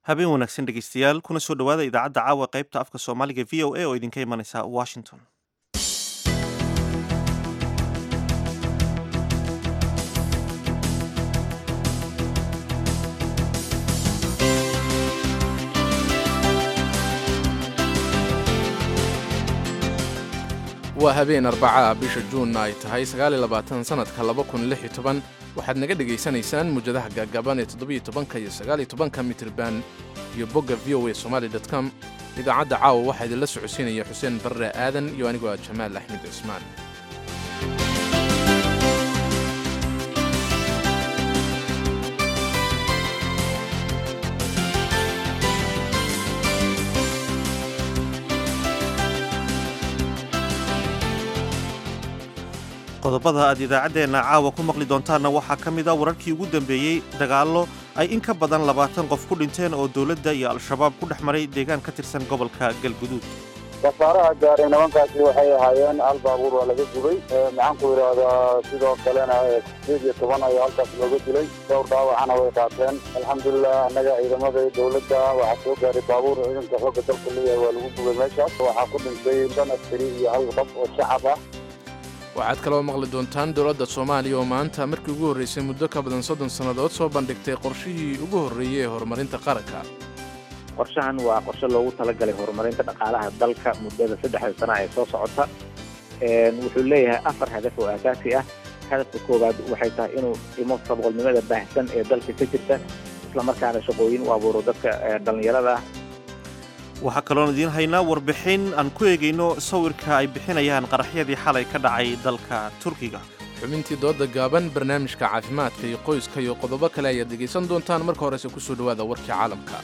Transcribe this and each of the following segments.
habeen wanaagsan dhegeystayaal kuna soo dhowaada idaacadda caawa qaybta afka soomaaliga v o a oo idinka imanaysa washington waa habeen arbaca bisha juunna ay tahay sanadka waxaad naga dhegaysanaysaan muujadaha gaagaaban ee todobytobanka iyo sagaaliytobanka mitrban iyo bogga v o a somaali com idaacadda caawa waxaa idinla socodsiinaya xuseen barre aadan iyo anigoo ah jamaal axmed cismaan qodobada aad idaacaddeenna caawa ku maqli doontaanna waxaa ka mid a wararkii ugu dambeeyey dagaallo ay in ka badan labaatan qof ku dhinteen oo dowladda iyo al-shabaab ku dhex maray deegaan ka tirsan gobolka galguduud safaaraha gaaray nimankaasi waxay ahaayeen hal baabuur waa laga gubay maxaan ku idhaahdaa sidoo kalena sideed iyo toban ayaa halkaas looga dilay dhowr dhaawacana way qaateen alxamdulilah annaga ciidamada dowladda waxaa soo gaaray baabuur ciidanka xoogga dalka leeyahay waa lagu gubay meeshaas waxaa ku dhintay shan askari iyo hal qof oo shacab ah waxaad kaloo maqli doontaan dowladda soomaaliya oo maanta markii ugu horraysay muddo ka badan soddon sannadood soo bandhigtay qorshihii ugu horreeyey ee horumarinta qaranka qorshahan waa qorshe loogu talagalay horumarinta dhaqaalaha dalka muddada saddexda sana ee soo socota wuxuu leeyahay afar hadaf oo aasaasi ah hadafka koowaad waxay tahay inuu dhimo saboqolnimada baahsan ee dalka ka jirta islamarkaana shaqooyin u abuuro dadka dhallinyarada ah waxaa kaloon idiin haynaa warbixin aan ku eegayno sawirka ay bixinayaan qaraxyadii xalay ka dhacay dalka turkiga xubintii dooda gaaban barnaamijka caafimaadka iyo qoyska iyo qodobo kale ayaad dhegaysan doontaan marka horese ku soo dhowaada warkii caalamka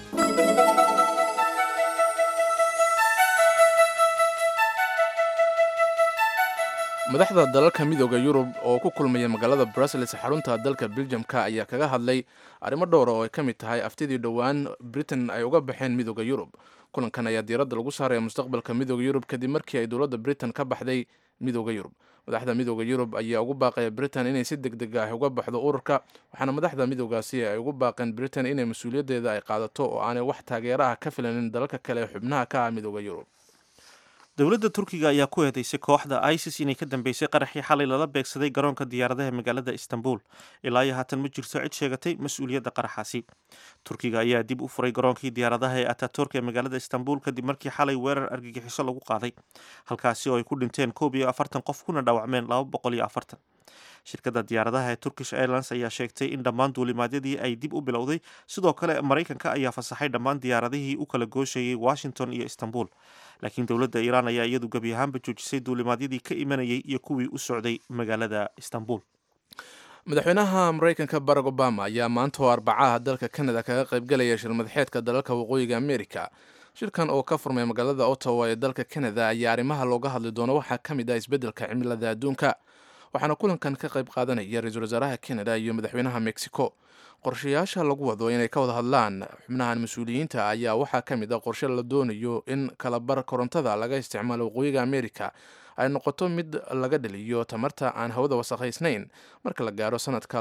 madaxda dalalka midooda yurub oo ku kulmaya magaalada brussels xarunta dalka beljamka ayaa kaga hadlay arrimo dhowra oo ay ka mid tahay aftidii dhowaan britain ay uga baxeen midooda yurub kulankan ayaa diiradda lagu saaraya mustaqbalka midooda yurub kadib markii ay dowladda britain ka baxday midooda yurub madaxda midooda yurub ayaa ugu baaqaya britain inay si deg deg ah uga baxdo ururka waxaana madaxda midoogaasi ay ugu baaqeen britain inay mas-uuliyaddeeda ay qaadato oo aanay wax taageera ah ka filanin dalalka kale ee xubnaha ka ah midooda yurub dowladda turkiga ayaa ku eedeysay kooxda isis inay ka dambeysay qaraxii xalay lala beegsaday garoonka diyaaradaha magaalada istanbul ilaa iyo haatan ma jirto cid sheegatay mas-uuliyadda qaraxaasi turkiga ayaa dib u furay garoonkii diyaaradaha ee ataturk ee magaalada istanbul kadib markii xalay weerar argagixiso lagu qaaday halkaasi oo ay ku dhinteen koob iyo afartan qof kuna dhaawacmeen laba boqol iyo afartan shirkadda diyaaradaha ee turkish airlines ayaa sheegtay in dhammaan duulimaadyadii ay dib u bilowday sidoo kale maraykanka ayaa fasaxay dhammaan diyaaradihii u kala gooshayay washington iyo istanbul laakiin dowladda iiraan ayaa iyadu gebi ahaanba joojisay duulimaadyadii ka imanayay iyo kuwii u socday magaalada istanbul madaxweynaha maraykanka barack obama ayaa maanta oo arbacaha dalka canada kaga qaybgalaya shirmadaxeedka dalalka waqooyiga america shirkan oo ka furmay magaalada ottawa ee dalka canada ayaa arrimaha looga hadli doono waxaa ka mid ah isbeddelka cimilada adduunka waxaana kulankan ka qayb qaadanaya ra-iisul wasaaraha canada iyo madaxweynaha mexico qorshayaasha lagu wado inay ka wada hadlaan xubnahan mas-uuliyiinta ayaa waxaa ka mid ah qorshe la doonayo in kalabar korontada laga isticmaalo waqooyiga america ay noqoto mid laga dhaliyo tamarta aan hawada wasakhaysnayn marka la gaaro sanadka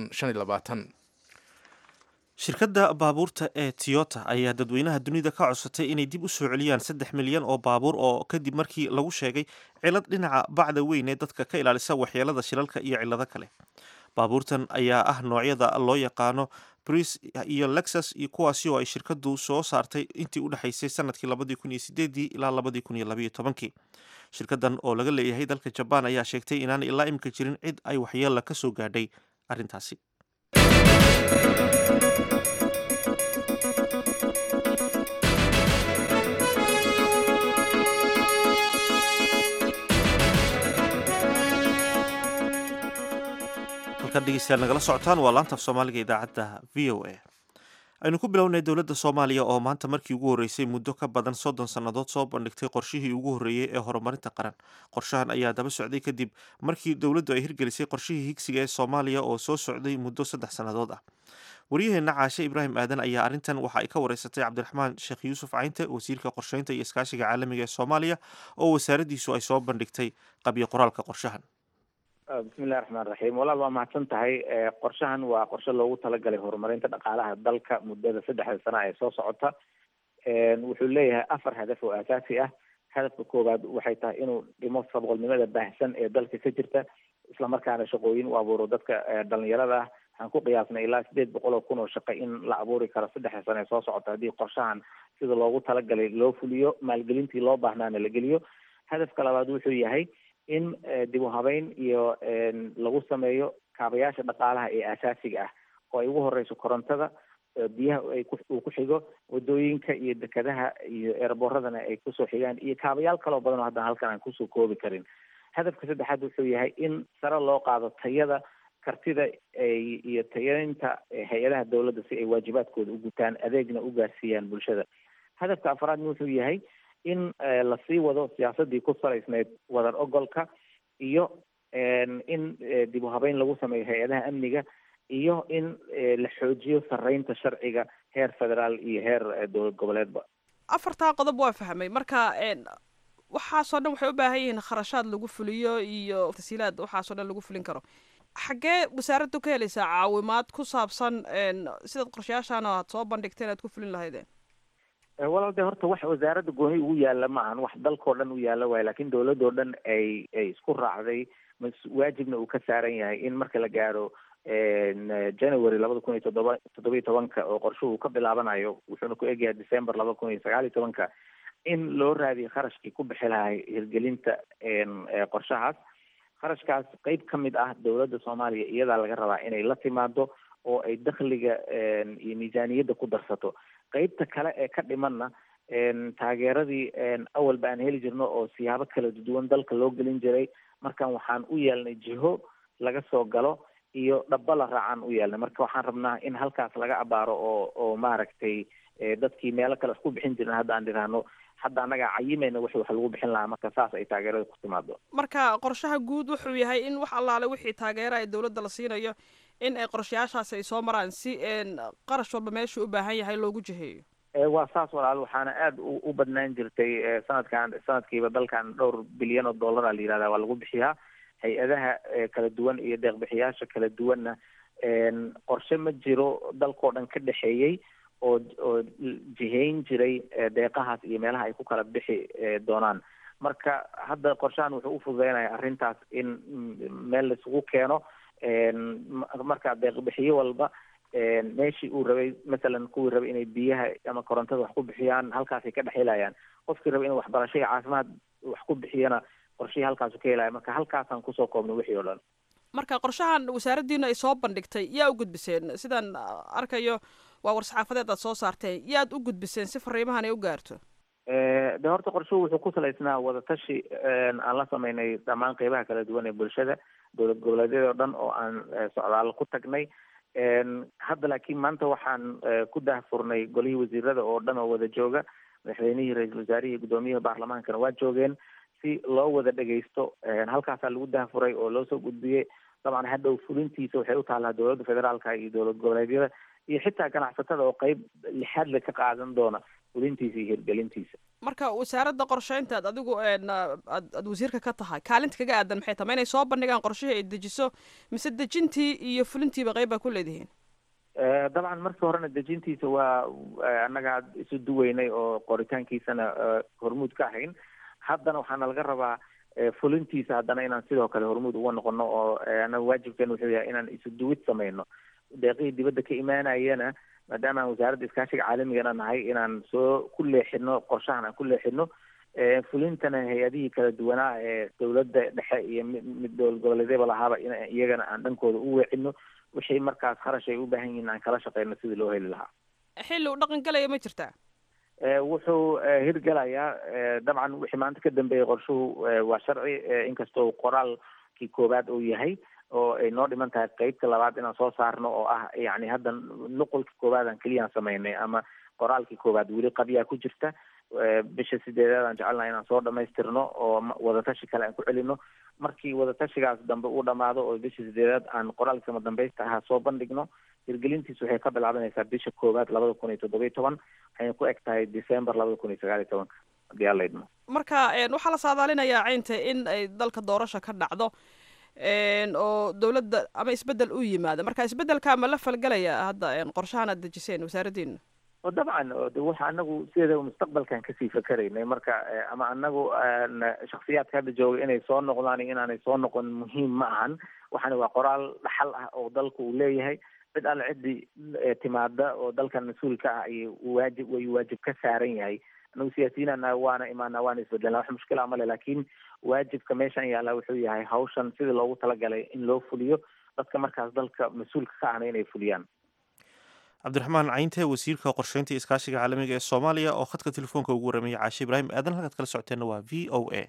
shirkadda baabuurta ee tiyota ayaa dadweynaha dunida ka codsatay inay dib u soo celiyaan saddex milyan oo baabuur oo kadib markii lagu sheegay cilad dhinaca bacda weyn ee dadka ka ilaalisa waxyeelada shilalka iyo cillado kale baabuurtan ayaa ah noocyada loo yaqaano bris iyo lexus iyo kuwaasi oo ay shirkadu soo saartay intii u dhexaysay sanadkii labadii kun iyo sideedii ilaa labadii kun iyo labaiyo tobankii shirkadan oo laga leeyahay dalka jabaan ayaa sheegtay inaan ilaa imika jirin cid ay waxyeela ka soo gaadhay arrintaasi halkaad dhegeystayaal nagala socotaan waa laanta af soomaaliga idaacadda v o a aynu ku bilownay dowladda soomaaliya oo maanta markii ugu horreysay muddo ka badan soddon sannadood soo bandhigtay qorshihii ugu horreeyey ee horumarinta qaran qorshahan ayaa daba socday kadib markii dowladdu ay hirgelisay qorshihii higsiga ee soomaaliya oo soo socday muddo saddex sannadood ah waryaheena caashe ibraahim aadan ayaa arrintan waxa ay ka wareysatay cabdiraxmaan sheekh yuusuf caynte wasiirka qorsheynta iyo iskaashiga caalamiga ee soomaaliya oo wasaaraddiisu ay soo bandhigtay qabyo qoraalka qorshahan bismillahi raxmaan raxiim walaal waa mahadsan tahay qorshahan waa qorshe loogu talagalay horumarinta dhaqaalaha dalka muddada saddexda sana ee soo socota wuxuu leeyahay afar hadaf oo aasaasi ah hadafka koowaad waxay tahay inuu dhimo sabqolnimada baahsan ee dalka ka jirta islamarkaana shaqooyin u abuuro dadka dhalinyarada ah waxaan ku qiyaasnay ilaa sideed boqol oo kun oo shaqo in la abuuri karo saddexda sano ee soo socota haddii qorshahan sida loogu talagalay loo fuliyo maalgelintii loo baahnaana la geliyo hadafka labaad wuxuu yahay in dib u habeyn iyo lagu sameeyo kaabayaasha dhaqaalaha ee asaasiga ah oo ay ugu horeyso korontada biyaha ay uu ku xigo wadooyinka iyo dekadaha iyo eeraboradana ay kusoo xigaan iyo kaabayaal kaloo badan oo haddana halkan aan kusoo koobi karin hadafka saddexaad wuxuu yahay in sare loo qaado tayada kartida iyo tayaynta hay-adaha dawladda si ay waajibaadkooda u gutaan adeegna u gaarsiiyaan bulshada hadafka afraadna wuxuu yahay in lasii wado siyaasadii ku salaysneyd wadar ogolka iyo in dib u habeyn lagu sameeyo hay-adaha amniga iyo in la xoojiyo sareynta sharciga heer federaal iyo heer dowlad goboleedba afartaa qodob waa fahmay marka waxaasoo dhan waxay u baahan yihiin kharashaad lagu fuliyo iyo tasiilaad waxaasoo dhan lagu fulin karo xaggee wasaaraddu ka helaysaa caawimaad ku saabsan sidaad qorshayaashaan aad soo bandhigteen aad ku fulin lahaydeen walaal de horta wax wasaaradda gooni ugu yaala ma ahan wax dalkao dhan u yaala waayo lakin dawladoo dhan ay ay isku raacday mas waajibna uu ka saaran yahay in marka la gaaro january labada kun iyo toddoba toddoba iyo tobanka oo qorshuhu ka bilaabanayo wuxuuna ku egyahay december laba kun iyo sagaal iyo tobanka in loo raadiyo kharashkii ku bixi lahay hirgelinta qorshahaas kharashkaas qeyb ka mid ah dawladda soomaaliya iyadaa laga rabaa inay la timaado oo ay dakhliga iyo miisaaniyadda ku darsato qeybta kale ee ka dhimanna taageeradii awalba aan heli jirno oo siyaabo kala duwan dalka loo gelin jiray markan waxaan u yeelnay jiho laga soo galo iyo dhaba la raacaan u yeelnay marka waxaan rabnaa in halkaas laga abaaro oo oo maaragtay dadkii meelo kale isku bixin jirin hadda aan dhiraahno hadda annagaa cayimayna wixii wax lagu bixin lahaa marka saas ay taageerada ku timaado marka qorshaha guud wuxuu yahay in wax allaale wixii taageera ay dawladda la siinayo in ay qorshayaashaasi ay soo maraan si qarash walba meeshuu u baahan yahay loogu jiheeyo waa saas walaal waxaana aada u badnaan jirtay sanadkan sanadkiiba dalkan dhowr bilyan oo dollara la yihahda waa lagu bixiyaa hay-adaha kala duwan iyo deeqbixiyaasha kala duwanna qorshe ma jiro dalkao dhan ka dhexeeyey oo oo jihayn jiray deeqahaas iyo meelaha ay ku kala bixi doonaan marka hadda qorshahan wuxuu ufududeynaya arrintaas in meel laisugu keeno marka deeqbixiyo walba meeshii uu rabay masalan kuwii rabay inay biyaha ama korontada wax ku bixiyaan halkaasay ka dhex helayaan qofkii rabay inuu waxbarasho iyo caafimaad wax ku bixiyana qorshihii halkaasu ka helaya marka halkaasaan kusoo koobnay wixii oo dhan marka qorshahan wasaaraddiina ay soo bandhigtay yaa u gudbiseen sidaan arkayo waa war-saxaafadeed aad soo saarteen yaad u gudbiseen si fariimahan ay u gaarto de horta qorshuhu wuxuu ku salaysnaa wadatashi aan la sameynay dhammaan qeybaha kala duwan ee bulshada dowlad goboleedyada o dhan oo aan socdaalo ku tagnay hadda laakiin maanta waxaan ku dahfurnay golihii wasiirada oo dhan oo wada jooga madaxweynihii ra-iisul wasaarihii guddoomiyaha baarlamaankana waa joogeen si loo wada dhegaysto halkaasaa lagu dahfuray oo loo soo gudbiyey dabcan hadhow fulintiisa waxay u taallaa dowladda federaalka iyo dowlad goboleedyada iyo xitaa ganacsatada oo qeyb lixaadle ka qaadan doona fulintiisa iyo hirgelintiisa marka wasaaradda qorsheynta ad adigu aad aad wasiirka ka tahay kaalinta kaga aadan maxay tahay ma inay soo bandhigaan qorshihii ay dejiso mise dejintii iyo fulintiiba qeyb baa ku leedihiin dabcan markii horena dejintiisa waa annaga isu duweynay oo qoritaankiisana hormuud ka ahayn haddana waxaana laga rabaa fulintiisa haddana inaan sidoo kale hormuud uga noqono oo anaga waajibkeena wuxuu yahay inaan isu duwid sameyno deeqihii dibadda ka imaanayana maadaama aan wasaaradda iskaashiga caalamigana nahay inaan soo ku leexino qorshahan aan ku leexino fulintana hay-adihii kala duwanaa ee dowladda dhexe iyo mid dowlad goboleedyaba lahaaba in iyagana aan dhankooda u weecino wixii markaas kharash ay u baahan yihiin aan kala shaqeyno sidii loo heli lahaa xilli u dhaqan galaya ma jirtaa wuxuu hirgelayaa dabcan wixii maanta ka dambeeyay qorshuhu waa sharci inkastoo qoraalkii koowaad uu yahay oo ay noo dhiman tahay qeybta labaad inaan soo saarno oo ah yani hadda nuqulkii koowaad aan keliyaan sameynay ama qoraalkii koowaad weli qabyaa ku jirta bisha sideedaad aan jecelnaha inaan soo dhamaystirno oo wadatashi kale aan ku celino markii wadatashigaas dambe uu dhamaado oo bisha sideedaad aan qoraalkii kama dambaysta ahaa soo bandhigno hirgelintiisu waxay ka bilaabanaysaa bisha koowaad labada kun iyo toddoba iyo toban waxayna ku eg tahay december labada kun iyo sagaal iyo tobanka haddii aan laydmo marka waxaa la saadaalinayaa caynta in ay dalka doorasha ka dhacdo oo dowladda ama isbedel u yimaada marka isbedelka ma la falgelaya hadda qorshahan aad dejiseen wasaaraddiina dabcan de waxa anagu sideeda mustaqbalkan kasii fakeraynay marka ama anagu shaksiyaadka hadda jooga inay soo noqdaan iyo inaanay soo noqon muhiim ma ahan waxani waa qoraal dhaxal ah oo dalka uu leeyahay cid alle ciddii timaada oo dalkan mas-uulka ah ay waajib way waajib ka saaran yahay anagu siyaasiyiinana waana imaana waana isbedelna wax mushkila male laakiin waajibka meeshan yaalla wuxuu yahay hawshan sidii loogu talagalay in loo fuliyo dadka markaas dalka mas-uulka ka ahna inay fuliyaan cabdiraxmaan cayntee wasiirka qorsheynta iskaashiga caalamiga ee soomaaliya oo khadka telefoonka ugu warameeyey caashe ibraahim aadan halkaad kala socoteenna waa v o a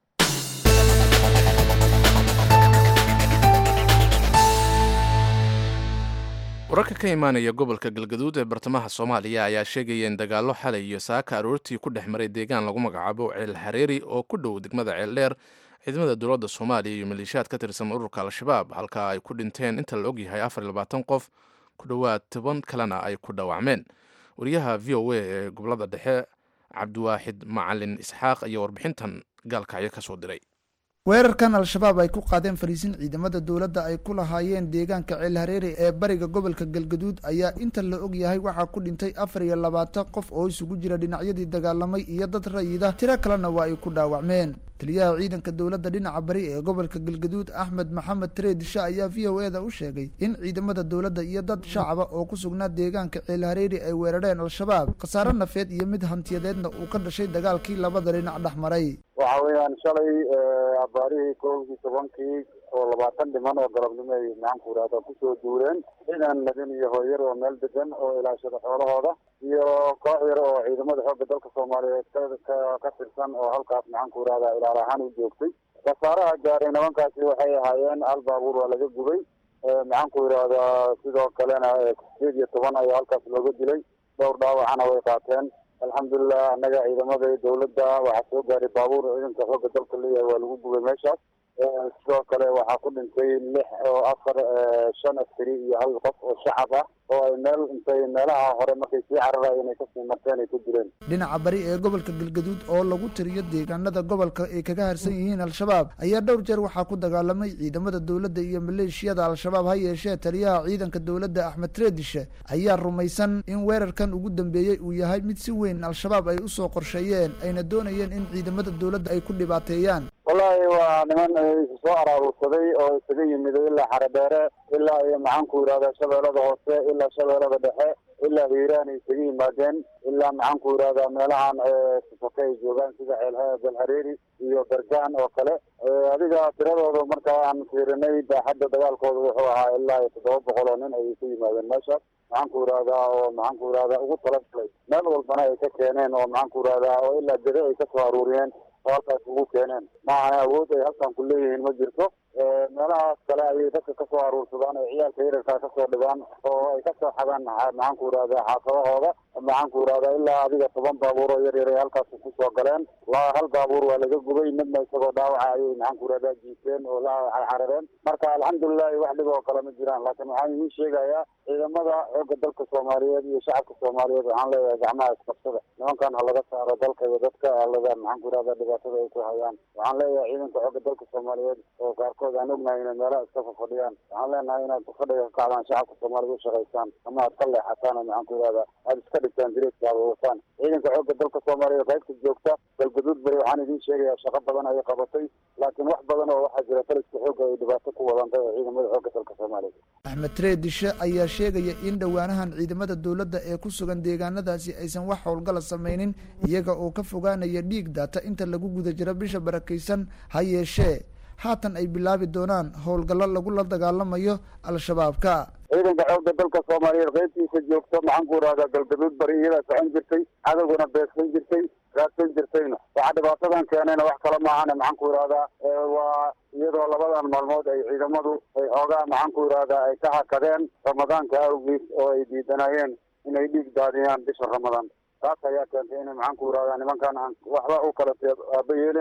wararka ka imaanaya gobolka galgaduud ee bartamaha soomaaliya ayaa sheegaya in dagaallo xalay iyo saaka aroortii ku dhex maray deegaan lagu magacaabo ceel hareeri oo ku dhow degmada ceeldheer ciidamada dowladda soomaaliya iyo maleeshiyaad ka tirsan ururka al-shabaab halka ay ku dhinteen inta la ogyahay afar iyo labaatan qof ku dhowaad toban kalena ay ku dhaawacmeen wariyaha v o a ee gobolada dhexe cabdiwaaxid macalin isxaaq ayaa warbixintan gaalkacyo ka soo diray weerarkan al-shabaab ay ku qaadeen fariisin ciidamada dowladda ay ku lahaayeen deegaanka ceel hareeri ee bariga gobolka galgaduud ayaa inta la og yahay waxaa ku dhintay afar iyo labaatan qof oo isugu jira dhinacyadii dagaalamay iyo dad rayida tiro kalena waa ay ku dhaawacmeen taliyaha ciidanka dowladda dhinaca bari ee gobolka galgaduud axmed maxamed tareedisha ayaa v o e da u sheegay in ciidamada dowladda iyo dad shacaba oo ku sugnaa deegaanka ceel hareeri ay weerareen al-shabaab khasaare nafeed iyo mid hantiyadeedna uu ka dhashay dagaalkii labada dhinac dhex maray waxa weeyaan shalay abaarihii kowdii tobankii oo labaatan dhiman oo galabnimo ay maxaanku irahda kusoo duureen ciidan madin iyo hooyar oo meel degan oo ilaashada xoolahooda iyo koox yar oo ciidamada xoogga dalka soomaaliyeed ka ka tirsan oo halkaas maxaanku irahda ilaal ahaan u joogtay khasaaraha gaaray nimankaasi waxay ahaayeen hal baabuur waa laga gubay maxaanku irahdaa sidoo kalena sideed iyo toban ayaa halkaas looga dilay dhowr dhaawacana way qaateen alxamdulilah annaga ciidamada dowladda waxaa soo gaaray baabuur ciidanka xoogga dalka leeyahay waa lagu gubay meeshaas sidoo kale waxaa ku dhintay lix oo afar shan askari iyo hal qof oo shacab ah oo ay meel intay meelaha hore markay sii cararayeen ay kasii marteen ay ku jireen dhinaca bari ee gobolka galgaduud oo lagu tiriyo deegaanada gobolka ay kaga harsan yihiin al-shabaab ayaa dhowr jeer waxaa ku dagaalamay ciidamada dowladda iyo maleeshiyada al-shabaab ha yeeshee taliyaha ciidanka dowladda axmed treedishe ayaa rumaysan in weerarkan ugu dambeeyey uu yahay mid si weyn al-shabaab ay usoo qorsheeyeen ayna doonayeen in ciidamada dowladda ay ku dhibaateeyaan wallaahi waa niman isu soo araaruursaday oo isaga yimiday ilaa xaredheere ilaa iyo maxaanku yidhahda shabeellada hoose ilaa shabeellada dhexe ilaa hiiraan ay isaga yimaadeen ilaa maxaanku yidhahda meelahan sifake ay joogaan sida ceel belhareeri iyo bergaan oo kale adiga tiradooda marka aan fiirinay baaxadda dagaalkooda wuxuu ahaa ilaa iyo toddoba boqol oo nin ayay ka yimaadeen meeshaas maxaanku yidhahdaa oo maxaanku yidhahdaa ugu talagalay meel walbana ay ka keeneen oo maxaanku yidhahdaa oo ilaa gede ay kasoo aruuriyeen oo halkaas ugu keeneen maahana awood ay halkan ku leeyihiin ma jirto meelahaas kale ayay dadka kasoo aruursadaan oo ciyaalka yararkaa kasoo dhigaan oo ay kasoo xadaan maxaanku yidhahdaa xaafadahooda maxaanku yidhahdaa ilaa adiga toban baabuur oo yar yar ay halkaas kusoo galeen la hal baabuur waa laga gubay midna isagoo dhaawaca ayay maxaanku yidhahdaa jiifeen oo la xarareen marka alxamdulilahi wax dhib oo kale ma jiraan laakiin waxaan idiin sheegayaa ciidamada xoogga dalka soomaaliyeed iyo shacabka soomaaliyeed waxaan leeyahay gacmaha isqabsada nimankan ha laga saaro dalka iyo dadka alada maxaanku yidhahdaa dhibaatada ay ku hayaan waxaan leeyahay ciidanka xoogga dalka soomaaliyeed oo qaarkood aan ognahay inay meelaha iska fafadhiyaan waxaan leenahay inaad fadhiga ka kacdaan shacabka soomaaliyed u shaqaysaan ama aad ka leexataan oo maxaanku yidhahdaa aad iska dhigtaan direedka aad wataan ciidanka xoogga dalka soomaaliyeed qaybta joogta galgaduud bari waxaan idiin sheegayaa shaqo badan ayay qabatay laakiin wax badan oo waxaa jira taliska xoogga ay dhibaato ku wadantay oo ciidamada xoogga dalka soomaaliyeed axmed treedishe ayaa sheegaya in dhowaanahan ciidamada dowladda ee ku sugan deegaanadaasi aysan wax howlgala samaynin iyaga oo ka fogaanaya dhiig daata inta lagu guda jiro bisha barakaysan ha yeeshee haatan ay bilaabi doonaan howlgallo lagula dagaalamayo al-shabaabka ciidanka xoogga dalka soomaaliyeed qaybtiisa joogto maxaanku yidhahdaa galgaduud bari iyadaa socon jirtay cadowgana beegsan jirtay raadsan jirtayna waxaa dhibaatadan keenayna wax kale maahane maxaanku yidhahdaa waa iyadoo labadan maalmood ay ciidamadu ay xoogaa maxaanku yidhahdaa ay ka hakadeen ramadaanka awgiis oo ay diidanayeen inay dhiig daadiyaan bisha ramadaan taas ayaa keentay inay maxaanku yidhahdaa nimankan aan waxba u kala aaba yeeleen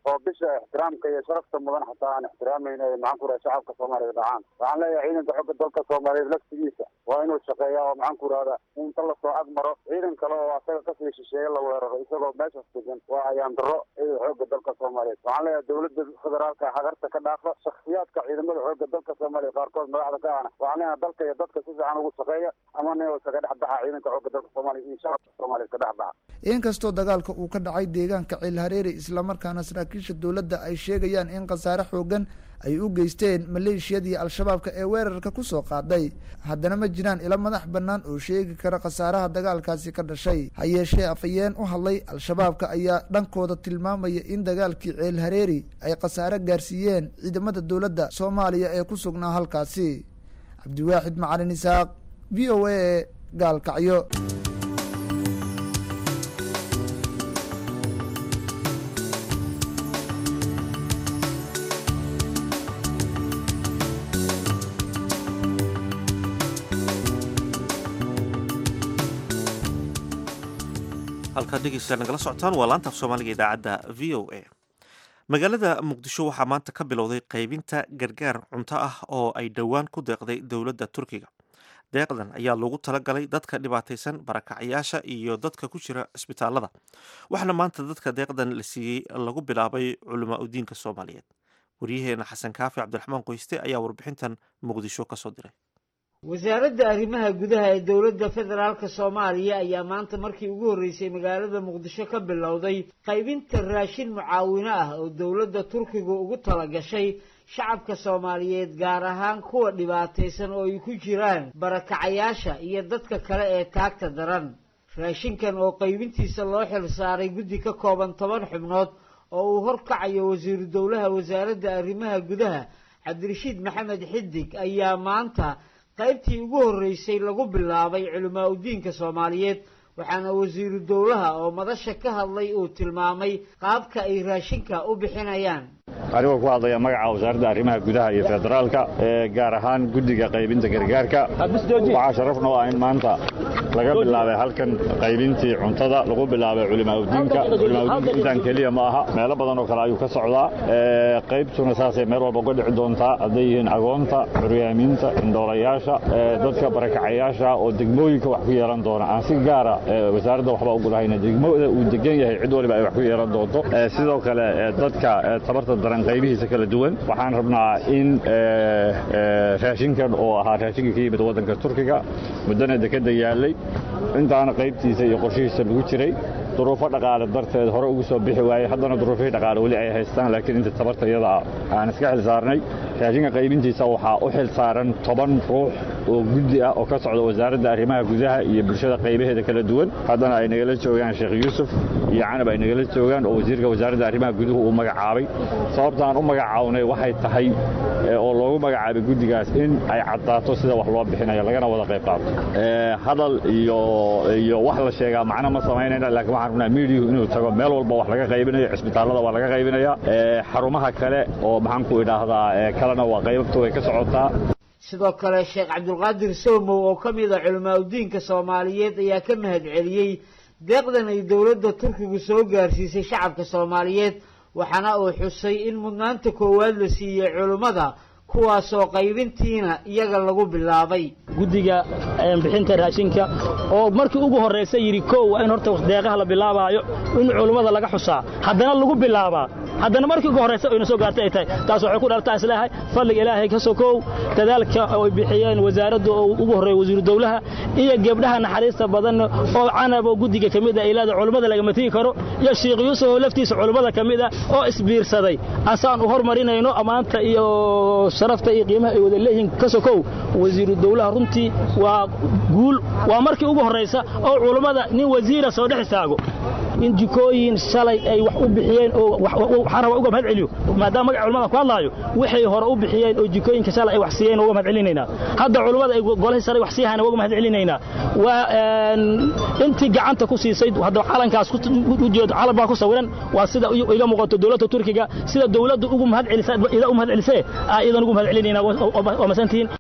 oo bisha ixtiraamka iyo sharafta mudan xataa aan ixtiraamayno ay maxaan ku raha shacabka soomaaliya dhacaan waxaan leeyahay ciidanka xooga dalka soomaaliyeed laftigiisa waa inuu shaqeeyaa oo maxaan ku rahda inta lasoo ag maro ciidan kale oo asaga kasii shisheeye la weeraro isagoo meeshaas degan waa ayaan daro ciidan xooga dalka soomaaliyeed waxaan leeyahay dowladda federaalka hagarta ka dhaafa shakhsiyaadka ciidamada xooga dalka soomaaliya qaarkood madaxda ka ahna waxaan leeyahay dalka iyo dadka si fiican ugu shaqeeya ama nin iskaga dhex baxa ciidanka xooga dalka soomaaliya iyo shacabka soomaaliya iska dhex baxa inkastoo dagaalka uu ka dhacay deegaanka ceelhareeri islamarkaana saraakiisha dowladda ay sheegayaan in khasaare xoogan ay u geysteen maleeshiyadii al-shabaabka ee weerarka kusoo qaaday haddana ma jiraan ilo madax bannaan oo sheegi kara khasaaraha dagaalkaasi ka dhashay ha yeeshee afhayeen u hadlay al-shabaabka ayaa dhankooda tilmaamaya in dagaalkii ceelhareeri ay khasaare gaarsiiyeen ciidamada dowladda soomaaliya ee ku sugnaa halkaasi cabdiwaaxid macalin isaaq v o a gaalkacyo halkaad dhegeystayaal nagala socotaan waa laanta af soomaaliga idaacadda v o a magaalada muqdisho waxaa maanta ka bilowday qaybinta gargaar cunto ah oo ay dhowaan ku deeqday dowladda turkiga deeqdan ayaa loogu talagalay dadka dhibaataysan barakacyaasha iyo dadka ku jira cisbitaalada waxaana maanta dadka deeqdan la siiyey lagu bilaabay culamaa udiinka soomaaliyeed waryaheena xasan kaafi cabdiraxmaan qoyste ayaa warbixintan muqdisho kasoo diray wasaaradda arrimaha gudaha ee dowladda federaalka soomaaliya ayaa maanta markii ugu horreysay magaalada muqdisho ka bilowday qaybinta raashin mucaawino ah oo dowladda turkigu ugu talagashay shacabka soomaaliyeed gaar ahaan kuwa dhibaataysan oo ay ku jiraan barakacayaasha iyo dadka kale ee taagta daran raashinkan oo qaybintiisa loo xil saaray guddi ka kooban toban xubnood oo uu horkacayo wasiiru dowlaha wasaaradda arrimaha gudaha cabdirashiid maxamed xidig ayaa maanta qaybtii ugu horreysay lagu bilaabay culimaa udiinka soomaaliyeed waxaana wasiiru dowlaha oo madasha ka hadlay uu tilmaamay qaabka ay raashinka u bixinayaan anigoo ku hadlaya magaca wasaaradda arrimaha gudaha iyo federaalka ee gaar ahaan guddiga qaybinta gargaarka waxaa sharafna u ah in maanta laga bilaabay halkan qaybintii cuntada lagu bilaabay culimaauddiinka culimaauddiinka intaan keliya ma aha meelo badan oo kale ayuu ka socdaa qaybtuna saasay meel walba uga dhici doontaa hadday yihiin agoonta curyaamiinta indhoolayaasha dadka barakacayaasha oo degmooyinka wax ku yeelan doona aan si gaara wasaaradda waxba ugu lahayna degmada uu degan yahay cid waliba ay wax ku yeelan doonto sidoo kale dadka tabarta daran qaybihiisa kala duwan waxaan rabnaa in raashinkan oo ahaa raashinka ka yimid waddanka turkiga muddana dekadda yaallay intaana qaybtiisa iyo qorshihiisa lagu jiray duruufo dhaqaale darteed hore ugu soo bixi waayey haddana duruufihii dhaqaale weli ay haystaan laakiin inta tabarta iyada aan iska xil saarnay raashinka qaybintiisa waxaa u xil saaran toban ruux oo guddi ah oo ka socda wasaaradda arrimaha gudaha iyo bulshada qaybaheeda kala duwan haddana ay nagala joogaan sheekh yuusuf iyo canab ay nagala joogaan oo wasiirka wasaaradda arrimaha guduhu uu magacaabay sababta aan u magacawnay waxay tahay oo loogu magacaabay guddigaas in ay caddaato sida wax loo bixinayo lagana wada qayb qaato hadal iyo iyo wax la sheegaa macno ma samaynayna laakiin waxaan rabnaa miidiyuhu inuu tago meel walba wax laga qaybinayo cisbitaallada waa laga qaybinaya xarumaha kale oo maxaan ku idhaahdaa kalena waa qaybabta way ka socotaa sidoo kale sheekh cabdulqaadir soomow oo ka mid a culimaa udiinka soomaaliyeed ayaa ka mahad celiyey deeqdan ay dowladda turkigu soo gaarsiisay shacabka soomaaliyeed waxaana uu xusay in mudnaanta koowaad la siiyey culimmada kuwaasoo qaybintiina iyaga lagu bilaabay guddiga bixinta raashinka oo markii ugu horraysa yidhi kow waa in horta deeqaha la bilaabaayo in culummada laga xusaa haddana lagu bilaabaa haddana markii ugu horraysa oyna soo gaartay ay tahay taas waxay ku dhaltaa isleehay fadliga ilaahay ka sokow dadaalka ay bixiyeen wasaaradda oo ugu horreeya wasiiru dowlaha iyo gebdhaha naxariista badan oo canab oo guddiga ka mid ah ilaada culummada lagama tigi karo iyo sheekh yuusuf oo laftiisa culummada ka mid ah oo isbiirsaday asaan u hormarinayno ammaanta iyo sharafta iyo qiimaha ay wada leeyihiin ka sokow wasiiru dowlaha runtii waa guul waa markii ugu horraysa oo culummada nin wasiira soo dhex istaago in jikooyin shalay ay wax u bixiyeen oo waxaan rabaa uga mahad celiyo maadaama magaca culamada ku hadlaayo waxay hore u bixiyeen oo jikooyinka shalay ay wax siiyeen uga mahad celinaynaa hadda culummada ay golahii sare wax siiyahayna uga mahad celinaynaa waa intii gacanta ku siisay hadda calankaas ujeedo calan baa ku sawiran waa sida iga muuqato dowladda turkiga sida dowladda ugu mahad celisay ida u mahad celisee aa idan ugu mahad celinaynaa waa masantihiin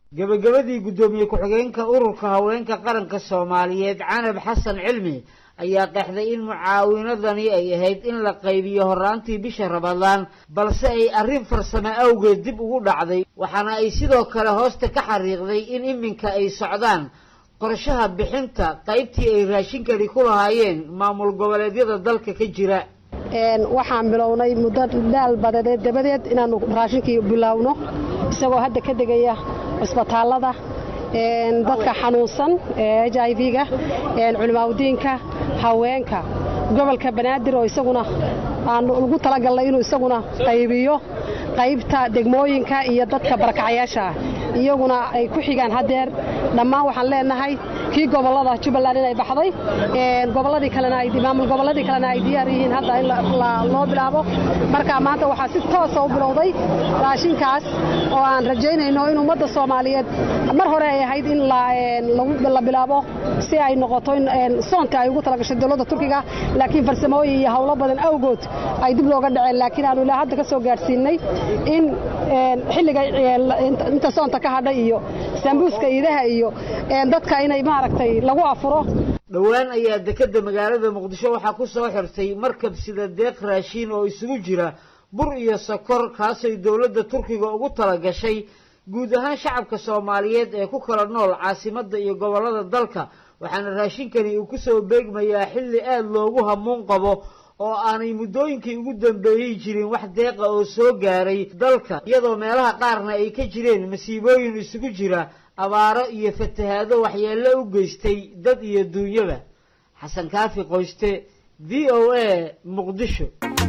gebagabadii guddoomiye ku-xigeenka ururka haweenka qaranka soomaaliyeed canab xasan cilmi ayaa qeexday in mucaawinadani ay ahayd in la qaybiyo horraantii bisha ramadaan balse ay arrin farsamo awgeed dib ugu dhacday waxaana ay sidoo kale hoosta ka xariiqday in iminka ay socdaan qorshaha bixinta qaybtii ay raashinkani ku lahaayeen maamul goboleedyada dalka ka jira waxaan bilownay muddo dhaal badadeed dabadeed inaannu raashinkii bilowno isagoo hadda ka degaya cisbitaallada dadka xanuunsan h i v-ga culimaawdiinka haweenka gobolka banaadir oo isaguna aan ugu talagalnay inuu isaguna qaybiyo qaybta degmooyinka iyo dadka barakacayaasha ah iyaguna ay ku xigaan hadeer dhammaan waxaan leenahay kii gobolada jubbaland inay baxday goboladii kalena maamul goboladii kalena ay diyaar yihiin hadda in loo bilaabo marka maanta waxaa si toosa u bilowday raashinkaas oo aan rajaynayno in ummadda soomaaliyeed mar hore ay ahayd in la bilaabo si ay noqoto in soonka ay ugu talagashay dowladda turkiga laakiin farsamooyin iyo howlo badan awgood ay dib looga dhaceen laakiin aanu ilaa hadda ka soo gaadhsiinay in xilliga inta soonta ka hadha iyo sambuuska iidaha iyo dadka inay maaragtay lagu afuro dhowaan ayaa dekedda magaalada muqdisho waxaa ku soo xirtay markab sida deeq raashiin oo isugu jira bur iyo sokor kaasay dowladda turkiga ugu tala gashay guud ahaan shacabka soomaaliyeed ee ku kala nool caasimadda iyo gobollada dalka waxaana raashinkani uu ku soo beegmayaa xilli aada loogu hamuun qabo oo aanay muddooyinkii ugu dambeeyey jirin wax deeqa oo soo gaaray dalka iyadoo meelaha qaarna ay ka jireen masiibooyin isugu jira abaaro iyo fatahaado waxyeello u geystay dad iyo duunyaba xasan kaafi qoyste v o a muqdisho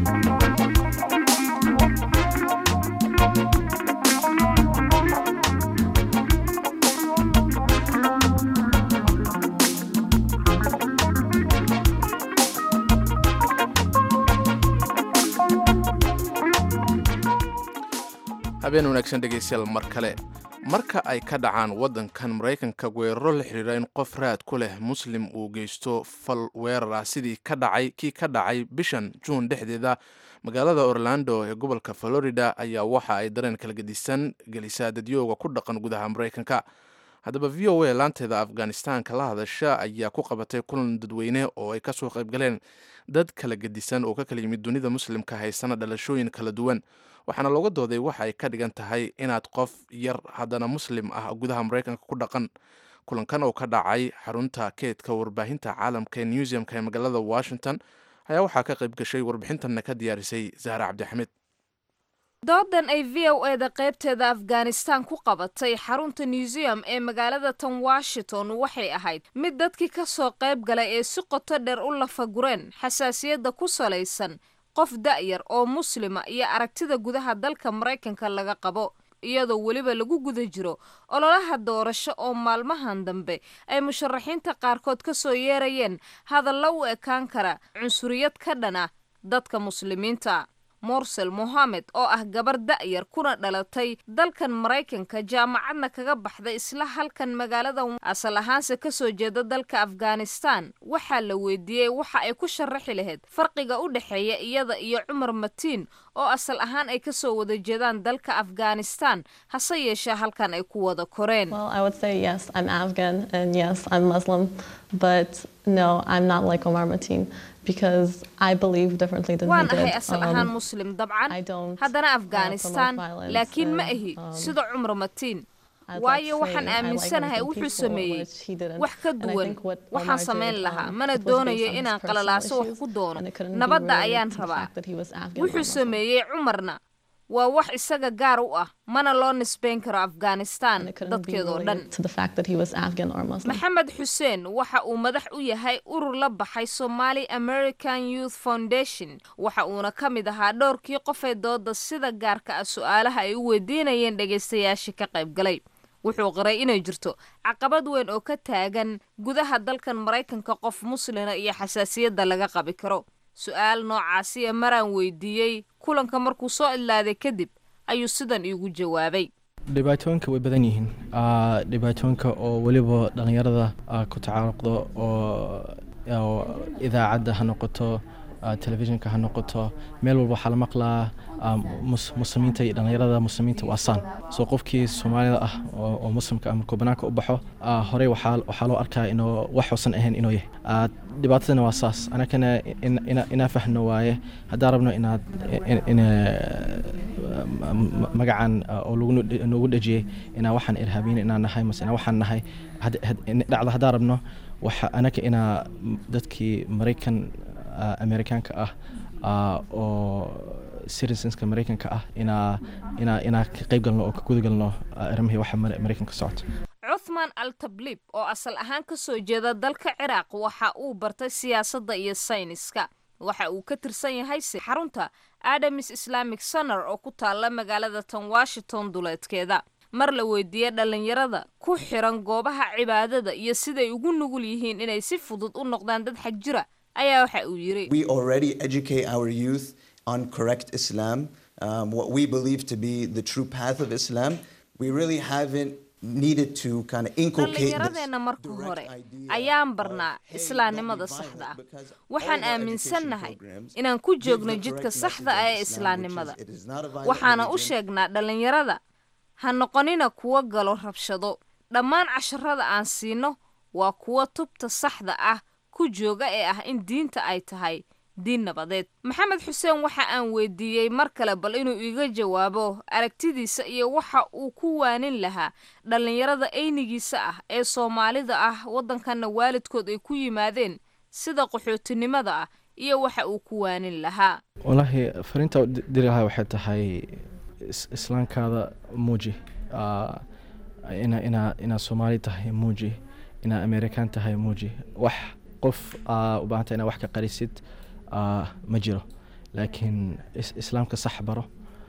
habeen wanaagsan dhegaystayaal mar kale marka ay ka dhacaan waddankan maraykanka weeraro la xidhiira in qof raad ku leh muslim uu geysto fal weerar ah sidii ka dhacay kii ka dhacay bishan juun dhexdeeda magaalada orlando ee gobolka florida ayaa waxa ay dareen kala gedisan gelisaa dadyooga ku dhaqan gudaha maraykanka haddaba v o a laanteeda afghanistanka la hadasha ayaa ku qabatay kulan dadweyne oo ay kasoo qaybgaleen dad kala gedisan oo ka kala yimid dunida muslimka haysana dhalashooyin kala duwan waxaana looga dooday waxa ay ka dhigan tahay inaad qof yar haddana muslim ah gudaha maraykanka ku dhaqan kulankan oo ka dhacay xarunta keedka warbaahinta caalamka ee newseumka ee magaalada washington ayaa waxaa ka qayb gashay warbixintanna ka diyaarisay zahra cabdixamed doodan ay v o eda qaybteeda afghanistan ku qabatay xarunta newseum ee magaalada tan washington waxay ahayd mid dadkii ka soo qayb galay ee si qoto dheer u lafagureen xasaasiyadda ku salaysan qof da'yar oo muslima iyo aragtida gudaha dalka maraykanka laga qabo iyadoo weliba lagu guda jiro ololaha doorasho oo maalmahan dambe ay musharaxiinta qaarkood ka soo yeerayeen hadalla u ekaan kara cunsuriyad ka dhana dadka muslimiinta morsel mohamed oo ah gabar da'yar kuna dhalatay dalkan maraykanka jaamacadna kaga baxday isla halkan magaalada asal ahaanse kasoo jeeda dalka afghanistan waxaa la weydiiyey waxa ay ku sharaxi lahayd farqiga u dhexeeya iyada iyo cumar matiin oo asal ahaan ay kasoo wada jeedaan dalka afghanistan hase yeeshee halkan ay ku wada koreen waan ahay asal ahaan muslim dabcan haddana afghanistan laakiin ma ahi sida cumar matiin waayo waxaan aaminsanahay wuxuu sameeyey wax ka duwan waxaan samayn lahaa mana doonayo inaan qalalaaso wax ku doono nabadda ayaan rabaa wuxuu sameeyey cumarna waa wax isaga gaar u ah mana loo nisbayn karo afghanistan dadkeedoo dhan maxamed xuseen waxa uu madax u yahay urur la baxay somali american youth foundation waxa uuna ka mid ahaa dhowrkii qofee dooda sida gaarka ah su-aalaha ay u weydiinayeen dhegaystayaashii ka qayb galay wuxuu qiray inay jirto caqabad weyn oo ka taagan gudaha dalkan maraykanka qof muslina iyo xasaasiyadda laga qabi karo su-aal noocaasiya maraan weydiiyey kulanka markuu soo idlaaday kadib ayuu sidan iigu jawaabay dhibaatooyinka way badan yihiin dhibaatooyinka oo weliba dhallinyarada ku tacaaruqdo oo idaacadda ha noqoto telefishinka ha noqoto meel walba waxaa la maqlaa muslimiinta iyo dhallinyarada muslimiinta waa saan soo qofkii soomaalida ah oo muslimka ah markuu banaanka u baxo horey waxaa loo arkaa inuu wax uusan ahayn inuu yahay dhibaatadana waa saas anakana inaa fahno waaye haddaan rabno inaad magacan oo noogu dhejiyey inaa waxaan irhaabiyin inaan nahay mase inaa waxaan nahay dhacda haddaan rabno waxa anaka inaa dadkii maraykan amerikaanka ah oo citizenska maraykanka ah inaa inaa inaa ka qayb galno oo ka guda galno arrimihii waxa maraykanka socota cuthman al tabliib oo asal ahaan ka soo jeeda dalka ciraaq waxa uu bartay siyaasadda iyo sayniska waxa uu ka tirsan yahay xarunta adamis islamic center oo ku taalla magaalada tan washington duleedkeeda mar la weydiiyey dhallinyarada ku xiran goobaha cibaadada iyo siday ugu nugul yihiin inay si fudud u noqdaan dad xag jira ayaa waxa uu yidhi We already educate our youth on correct Islam, um, what we believe to be the true path of Islam. We really haven't needed to kind of inculcate this. dhallinyaradeenna marka hore ayaan barnaa islaamnimada saxda ah waxaan aaminsannahay inaan ku joogno jidka saxda ah ee islaamnimada waxaana u sheegnaa dhallinyarada ha noqonina kuwa galo rabshado dhammaan casharada aan siino waa kuwa tubta saxda ah ku jooga ee ah in diinta ay tahay diin nabadeed maxamed xuseen waxa aan weydiiyey mar kale bal inuu iga jawaabo aragtidiisa iyo waxa uu ku waanin lahaa dhallinyarada eynigiisa ah ee soomaalida ah waddankanna waalidkood ay ku yimaadeen sida qaxootinimada ah iyo waxa uu ku waanin lahaa walaahi fariinta diri lahaa waxay tahay islaamkaada muuji ina ina inaa soomaali tahay muuji inaa amerikaan tahay muuji wax qof u baahanta inaa wax ka qarisid ma jiro laakiin islaamka sax baro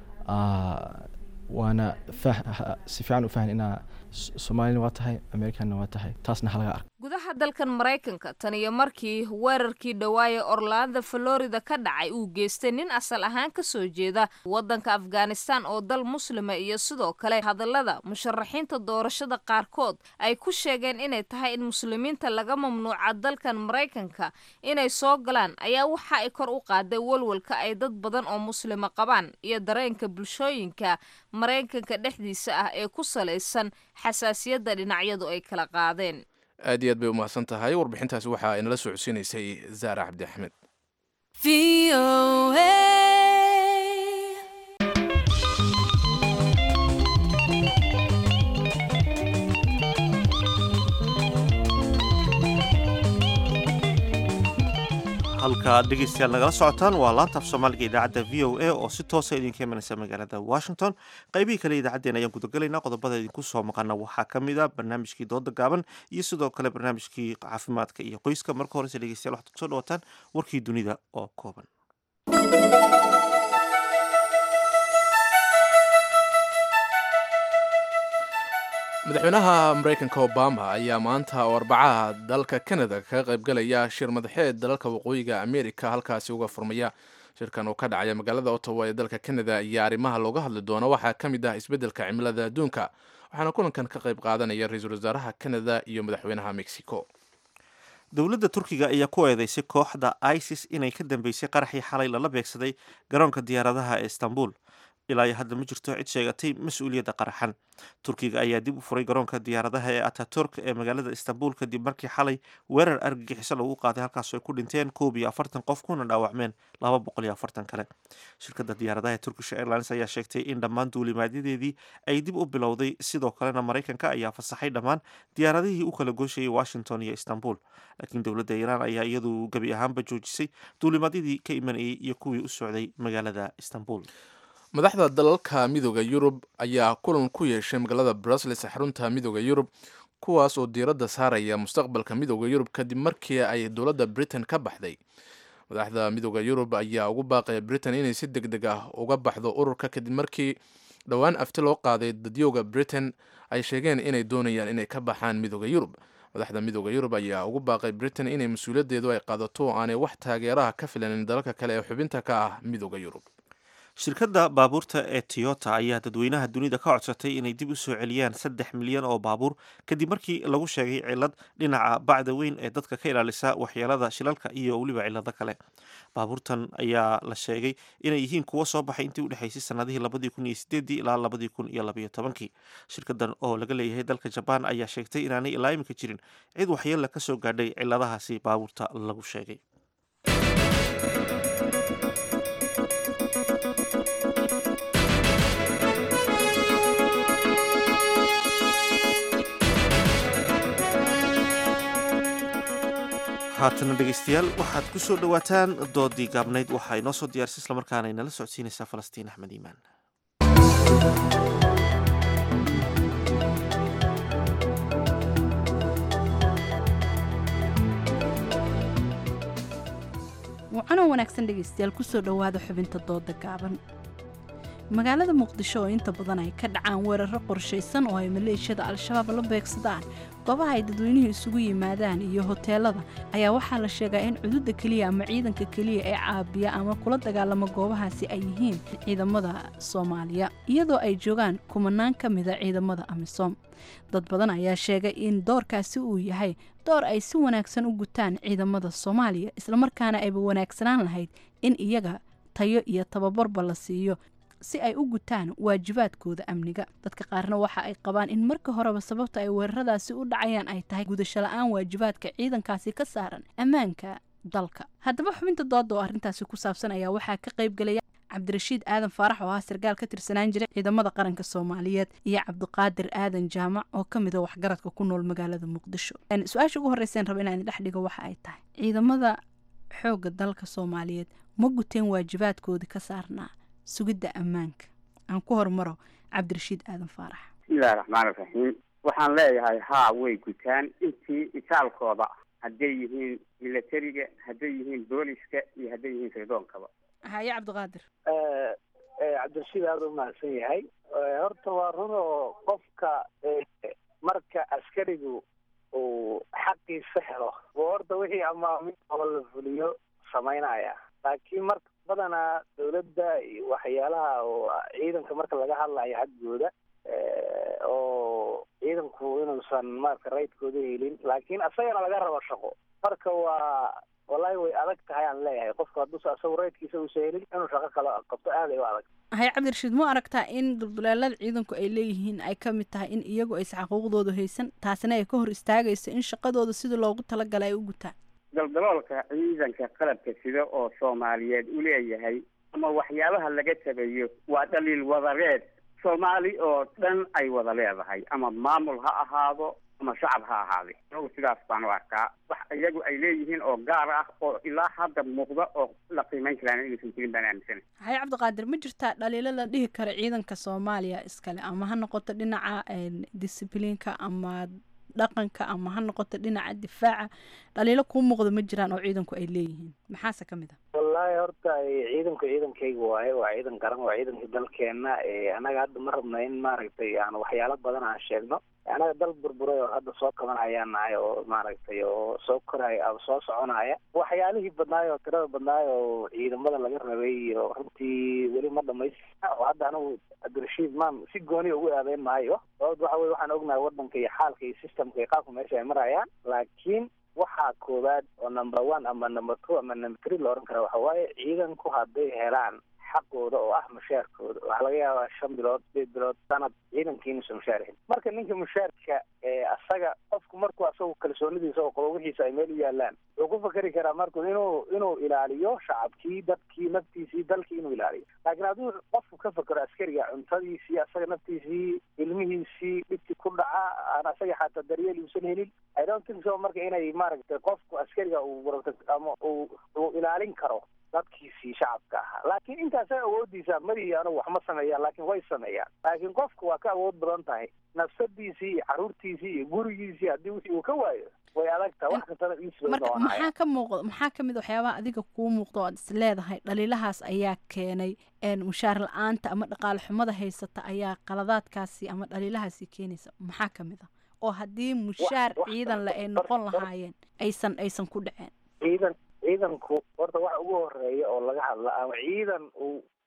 waana si fiican u fahan inaa soomaalina waa tahay amerikanna waa tahay taasna halaga arko gudaha dalkan maraykanka tan iyo markii weerarkii dhawaaye orlando florida ka dhacay uu geystay nin asal ahaan ka soo jeeda waddanka afghanistan oo dal muslima iyo sidoo kale hadallada musharaxiinta doorashada qaarkood ay ku sheegeen inay tahay in muslimiinta laga mamnuuca dalkan maraykanka inay soo galaan ayaa waxa ay kor u qaaday walwalka ay dad badan oo muslima qabaan iyo dareenka bulshooyinka maraykanka dhexdiisa ah ee ku salaysan xasaasiyadda dhinacyadu ay kala qaadeen aad iyo aad bay u mahadsan tahay warbixintaasi waxaa inala soo codsiinaysay zaara cabdi axmed halka dhegeystayaal nagala socotaan waa laanta af soomaaliga idaacadda v o a oo si toosa idinka imanaysa magaalada washington qaybihii kale idaacaddeen ayaan gudagalaynaa qodobada idinku soo maqana waxaa ka mid a barnaamijkii dooda gaaban iyo sidoo kale barnaamijkii caafimaadka iyo qoyska marka horese dhegeystayaal waxaad kusoo dhawataan warkii dunida oo kooban madaxweynaha maraykanka obama ayaa maanta oo arbacaha dalka canada kaga qaybgalaya shir madaxeed dalalka waqooyiga america halkaasi uga furmaya shirkan oo ka dhacaya magaalada ottawa ee dalka canada iyo arrimaha looga hadli doono waxaa ka mid ah isbeddelka cimilada adduunka waxaana kulankan ka qayb qaadanaya ra-iisul wasaaraha canada iyo madaxweynaha mexico dowladda turkiga ayaa ku eedeysay kooxda isis inay ka dambeysay qaraxii xalay lala beegsaday garoonka diyaaradaha ee istanbul ilaa iyo hadda ma jirto cid sheegatay mas-uuliyadda qaraxan turkiga ayaa dib u furay garoonka diyaaradaha ee ataturk ee magaalada istanbul kadib markii xalay weerar argagixiso lagu qaaday halkaas ay ku dhinteen koob iyo afartan qof kuna dhaawacmeen laba boqol iyo afartan kale shirkadda diyaaradaha ee turkish airlines ayaa sheegtay in dhammaan duulimaadyadeedii ay dib u bilowday sidoo kalena maraykanka ayaa fasaxay dhammaan diyaaradihii u kala gooshayay washington iyo istanbul laakiin dowladda iiraan ayaa iyadu gebi ahaanba joojisay duulimaadyadii ka imanayay iyo kuwii u socday magaalada istanbul madaxda dalalka midooda yurub ayaa kulan ku yeeshay magaalada brussels xarunta midooda yurub kuwaas oo diiradda saaraya mustaqbalka midooda yurub kadib markii ay dowladda britain ka baxday madaxda midooda yurub ayaa ugu baaqaya britain inay si deg deg ah uga baxdo ururka kadib markii dhowaan afti loo qaaday dadyooga britain ay sheegeen inay doonayaan inay ka baxaan midooda yurub madaxda midooda yurub ayaa ugu baaqay britain inay mas-uuliyaddeedu ay qaadato oo aanay wax taageeraha ka filanin dalalka kale ee xubinta ka ah midooda yurub shirkadda baabuurta ee toyota ayaa dadweynaha dunida ka codsatay inay dib u soo celiyaan saddex milyan oo baabuur kadib markii lagu sheegay cilad dhinaca bacda weyn ee dadka ka ilaalisa waxyeelada shilalka iyo weliba cilado kale baabuurtan ayaa la sheegay inay yihiin kuwo soo baxay intii u dhexaysay sanadihii labadii kun iyo sideedii ilaa labadii kun iyo labayo tobankii shirkadan oo laga leeyahay dalka jabaan ayaa sheegtay inaanay ilaa imika jirin cid waxyeella ka soo gaadhay ciladahaasi baabuurta lagu sheegay haatana dhegeystayaal waxaad ku soo dhowaataan doodii gaabnayd waxaa inoo soo diyaarisay islamarkaana inala socodsiinaysaa falastiin axmed iimaan wacanoo wanaagsan dhegaystayaal kusoo dhowaada xubinta dooda gaaban magaalada muqdisho oo inta badan ay ka dhacaan weeraro qorshaysan oo ay maleeshiyada al-shabaab la beegsadaan goobaha ay dadweynuhu isugu yimaadaan iyo hoteelada ayaa waxaa la sheegaa in cududa keliya ama ciidanka keliya ee caabiya ama kula dagaalama goobahaasi ay yihiin ciidamada soomaaliya iyadoo ay joogaan kumanaan ka mida ciidamada amisom dad badan ayaa sheegay in doorkaasi uu yahay door ay si wanaagsan u gutaan ciidamada soomaaliya islamarkaana ayba wanaagsanaan lahayd in iyaga tayo iyo tababarba la siiyo si ay u gutaan waajibaadkooda amniga dadka qaarna waxa ay qabaan in marka horeba sababta ay weeraradaasi u dhacayaan ay tahay gudasho la-aan waajibaadka ciidankaasi ka saaran ammaanka dalka haddaba xubinta dooda oo arrintaasi ku saabsan ayaa waxaa ka qayb gelaya cabdirashiid aadan faarax oo ah sarkaal ka tirsanaan jiray ciidamada qaranka soomaaliyeed iyo cabdiqaadir aadan jaamac oo ka mid a waxgaradka ku nool magaalada muqdisho su-aasha ugu horreyseen raba inaan dhex dhigo waxa ay tahay ciidamada xoogga dalka soomaaliyeed ma guteen waajibaadkoodii ka saarnaa sugidda ammaanka aan ku hormaro cabdirashiid aadan faarax bismillahi raxmaani raxiim waxaan leeyahay haa way gutaan intii itaalkooda hadday yihiin militariga hadday yihiin booliska iyo hadday yihiin sirdonkaba haye cabdiqaadir cabdirashiid aada u mahadsan yahay horta waa run oo qofka marka askarigu uu xaqiisa helo oo horta wixii amaamid oo la fuliyo samaynaya laakiin marka badanaa dawladda iyo waxyaalaha oo ciidanka marka laga hadlayo xaggooda oo ciidanku inuusan marka raydkooda helin laakiin asagana laga rabo shaqo marka waa wallahi way adag tahay aan leeyahay qofku hadduusa asagu raydkiisa uusa helin inuu shaqo kale qabto aad ay u adag haye cabdirashiid ma aragtaa in dulduleelada ciidanku ay leeyihiin ay ka mid tahay in iyagu aysan xaquuqdooda haysan taasina ay ka hor istaagayso in shaqadooda sidii loogu talagalay ay u gutaan daldaloolka ciidanka qalabka sida oo soomaaliyeed u leeyahay ama waxyaabaha laga tabayo waa dhaliil wadareed soomaali oo dhan ay wada leedahay ama maamul ha ahaado ama shacab ha ahaade anagu sidaas baan u arkaa wax iyagu ay leeyihiin oo gaar ah oo ilaa hadda muuqda oo la qiimeyn karaan inaysan jirin baan aaminsana haye cabdiqaadir ma jirtaa dhaliilo la dhihi karo ciidanka soomaaliya iskale ama ha noqoto dhinaca discibliinka ama dhaqanka ama ha noqoto dhinaca difaaca dhaliilo kuu muuqda ma jiraan oo ciidanku ay leeyihiin maxaase ka mid a wallaahi horta ciidanku ciidankayga waaye waa ciidan garan waa ciidanka dalkeena annaga hadda ma rabna in maaragtay aan waxyaalo badan aan sheegno annaga dal burburay oo hadda soo kabanayaan nahay oo maaragtay oo soo koraya ama soo soconaya waxyaalihii badnaay oo tirada badnaay oo ciidamada laga rabay iyo runtii weli ma dhamaystirna oo hadda anigu cabdirashiid maan si gooniya ugu aadeyn maayo sababta waxa weye waxaan ognahay waddanka iyo xaalka iyo systemka iyo qaabka meesha ay marayaan laakiin waxaa koowaad oo number one ama number two ama number three la oran kara waxa waaye ciidanku hadday helaan xaqooda oo ah mushaarkooda waxaa laga yaabaa shan bilood sideed bilood sanad ciidankii inuusan mushaar helin marka ninka mushaarka asaga qofku markuu asagu kalsoonidiisa oo qabo wixiisa ay meel u yaalaan wuxuu ku fakeri karaa marku inuu inuu ilaaliyo shacabkii dadkii naftiisii dalkii inuu ilaaliyo laakiin hadduu qofku ka fakero askariga cuntadiisii asaga naftiisii ilmihiisii dhibti ku dhaca aan asaga xataa daryeel uusan helin i don't think so marka inay maaragtay qofku askariga uu ama uu uu ilaalin karo dadkiisii shacabka ahaa laakiin intaasa awoodiisa madihi anugu wax ma sameeyaan laakiin way sameeyaan laakiin qofku waa ka awood badan tahay nafsadiisii iyo caruurtiisii iyo gurigiisii haddii wixii uu ka waayo way adagtaha wax kastana marka maxaa ka muuqda maxaa ka mid a waxyaabaha adiga kuu muuqda oo aad is leedahay dhaliilahaas ayaa keenay mushaar la-aanta ama dhaqaale xumada haysata ayaa qaladaadkaasi ama dhaliilahaasi keenaysa maxaa ka mid a oo haddii mushaar ciidan le ay noqon lahaayeen aysan aysan ku dhaceen ciidan ciidanku horta waxa ugu horeeya oo laga hadla ama ciidan uu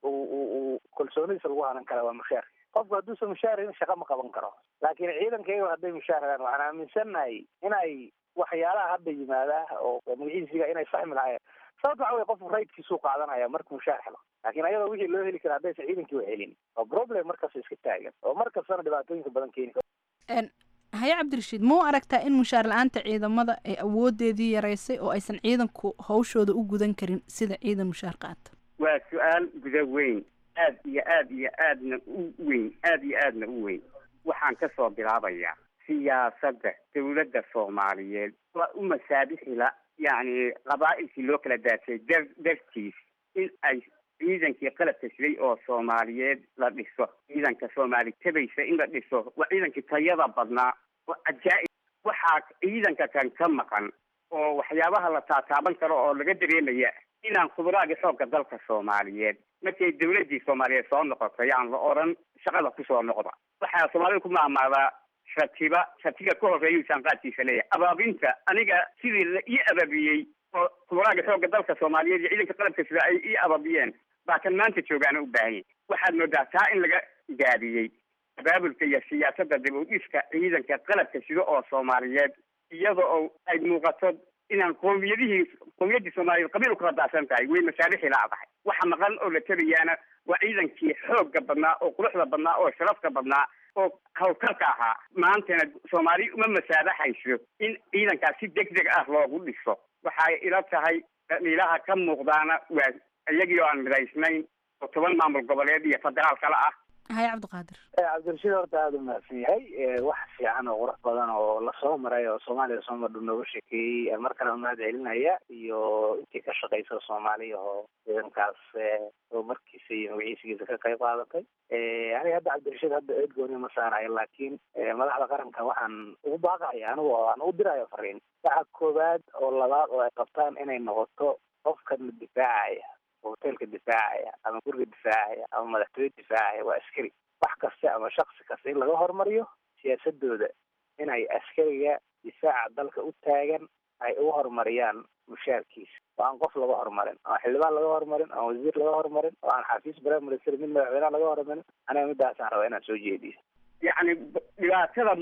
uu kalsoonidiisa lagu hanan kara waa mushaar qofku hadduusan mushaarin shaqa ma qaban karo laakiin ciidankayga hadday mushaaraan waxaan aaminsannahay inay waxyaalaha hadda yimaadaa oo magaciisiga inay fahmi lahayen sababta waxa wey qofku raydkiisuu qaadanaya markuu mushaar helo laakiin ayadoo wixii loo heli kara haddaysan ciidankii wa helin oo problem markasta iska taagan oo mar kastana dhibaatooyinka badan keeni karo haye cabdirashiid ma u aragtaa in mushaar la-aanta ciidamada ay awoodeedii yaraysay oo aysan ciidanku hawshooda u gudan karin sida ciidan mushaar qaata waa su-aal guda weyn aad iyo aad iyo aadna u weyn aad iyo aadna u weyn waxaan ka soo bilaabayaa siyaasadda dawladda soomaaliyeed waa u masaabixila yacni qabaa'ilkii loo kala daasay dar dartiis in ay ciidankii qalabka siday oo soomaaliyeed la dhiso ciidanka soomaali tabaysa in la dhiso waa ciidankii tayada badnaa oo cajaa'ib waxaa ciidanka kan ka maqan oo waxyaabaha la taataaban karo oo laga dareemaya inaan khuburaagii xoogga dalka soomaaliyeed markay dawladdii soomaaliyeed soo noqotay aan la odhan shaqada kusoo noqda waxaa soomaalida ku maamaadaa shatiba shatiga ka horreeyuu saanqaadkiisa leeyahay abaabinta aniga sidii la ii abaabiyey oo khuburaagii xoogga dalka soomaaliyeed iyo ciidanka qalabka sida ay ii abaabiyeen baa kan maanta joogaana u baahan yahy waxaad moodaa taa in laga gaabiyey abaabulka iyo siyaasadda dib u dhiska ciidanka qalabka sida oo soomaaliyeed iyada oo ay muuqato inaan qoomiyadihii qoomiyadii soomaaliyeed qabiil ukala daadsan tahay way masaalixii laadahay waxa maqan oo la telayaana waa ciidankii xoogga badnaa oo quruxda badnaa oo sharafka badnaa oo hawlkarka ahaa maantana soomaali uma masaabaxayso in ciidankaas si deg deg ah loogu dhiso waxay ila tahay ilaha ka muuqdaana waa iyagii oo aan midaysnayn oo toban maamul goboleed iyo federaal kale ah haye cabdiqaadir cabdirashiid horta aada u mahadsan yahay wax fiican oo qurux badan oo lasoo maray oo soomaaliya soo madhu nooga sheekeeyey mar kale mahad celinaya iyo intii ka shaqaysa soomaaliya oo ciidankaas oo markiisa iyo magaciisigiisa ka qayb qaadatay aniga hadda cabdirashiid hadda eed gooni ma saarayo laakiin madaxda qaranka waxaan ugu baaqaya anigu aan u dirayo fariin waxa koowaad oo labaad oo ay qabtaan inay noqoto qofkan difaacaya hoteelka difaacaya ama guriga difaacaya ama madaxtooye difaacaya waa askari wax kasta ama shaksi kasta in laga hormariyo siyaasadooda inay askariga difaaca dalka u taagan ay uga horumariyaan mushaarkiisa oo aan qof laga horumarin oo aan xildhibaan laga horumarin oo aan wasiir laga horumarin oo aan xafiis prime minister mid madaxweynaha laga horumarin aniga midaasaan rabaa inaan soo jeediyo yacni dhibaatada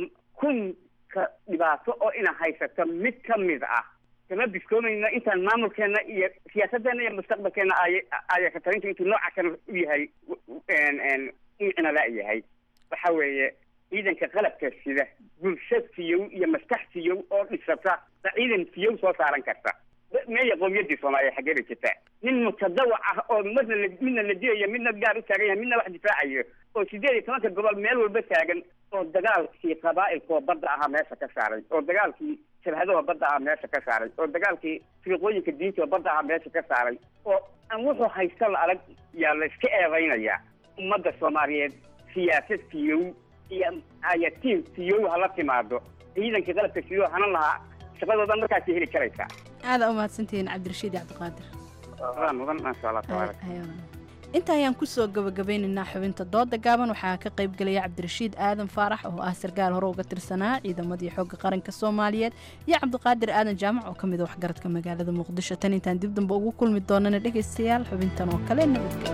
kunka dhibaato oo ina haysato mid ka mid ah kama biskoomayna intaan maamulkeena iyo siyaasadeena iyo mustaqbalkeena ay aya ka talinta intuu nooca kan u yahay micna la yahay waxa weeye ciidanka qalabka sida bulsha fiyow iyo maskax fiyow oo dhisata ba ciidan fiyow soo saaran karta meeya qoomiyadii soomaaliya xageera jirta nin mutadawac ah oo marna la midna la dilayo midna gaar u taagan yahay midna wax difaacayo oo sideed iyo tobanka gobol meel walba taagan oo dagaalkii qabaa'ilkoo badda ahaa meesha ka saaray oo dagaalkii shabhadaha badda ahaa meesha ka saaray oo dagaalkii firiqooyinka diinta badda ahaa meesha ka saaray oo aan wuxuu haysta la adag yaa la iska eedaynayaa ummadda soomaaliyeed siyaasad fiyow iyo ayatiin fiyow hala timaado ciidankii qalabka fiyow hanan lahaa shaqadoodan markaasay heli karaysaa aada u mahadsantihiin cabdirashiid iyo cabdiqaadir waa mudan maasha allah tabaaraka inta ayaan kusoo gabagabeynaynaa xubinta dooda gaaban waxaa ka qayb gelaya cabdirashiid aadan faarax oo ah sarkaal hore uga tirsanaa ciidamadii xooga qaranka soomaaliyeed iyo cabdiqaadir aadan jaamac oo ka mid a waxgaradka magaalada muqdisho tan intaan dib damba ugu kulmi doonana dhegaystayaal xubintan oo kale nabadgelyo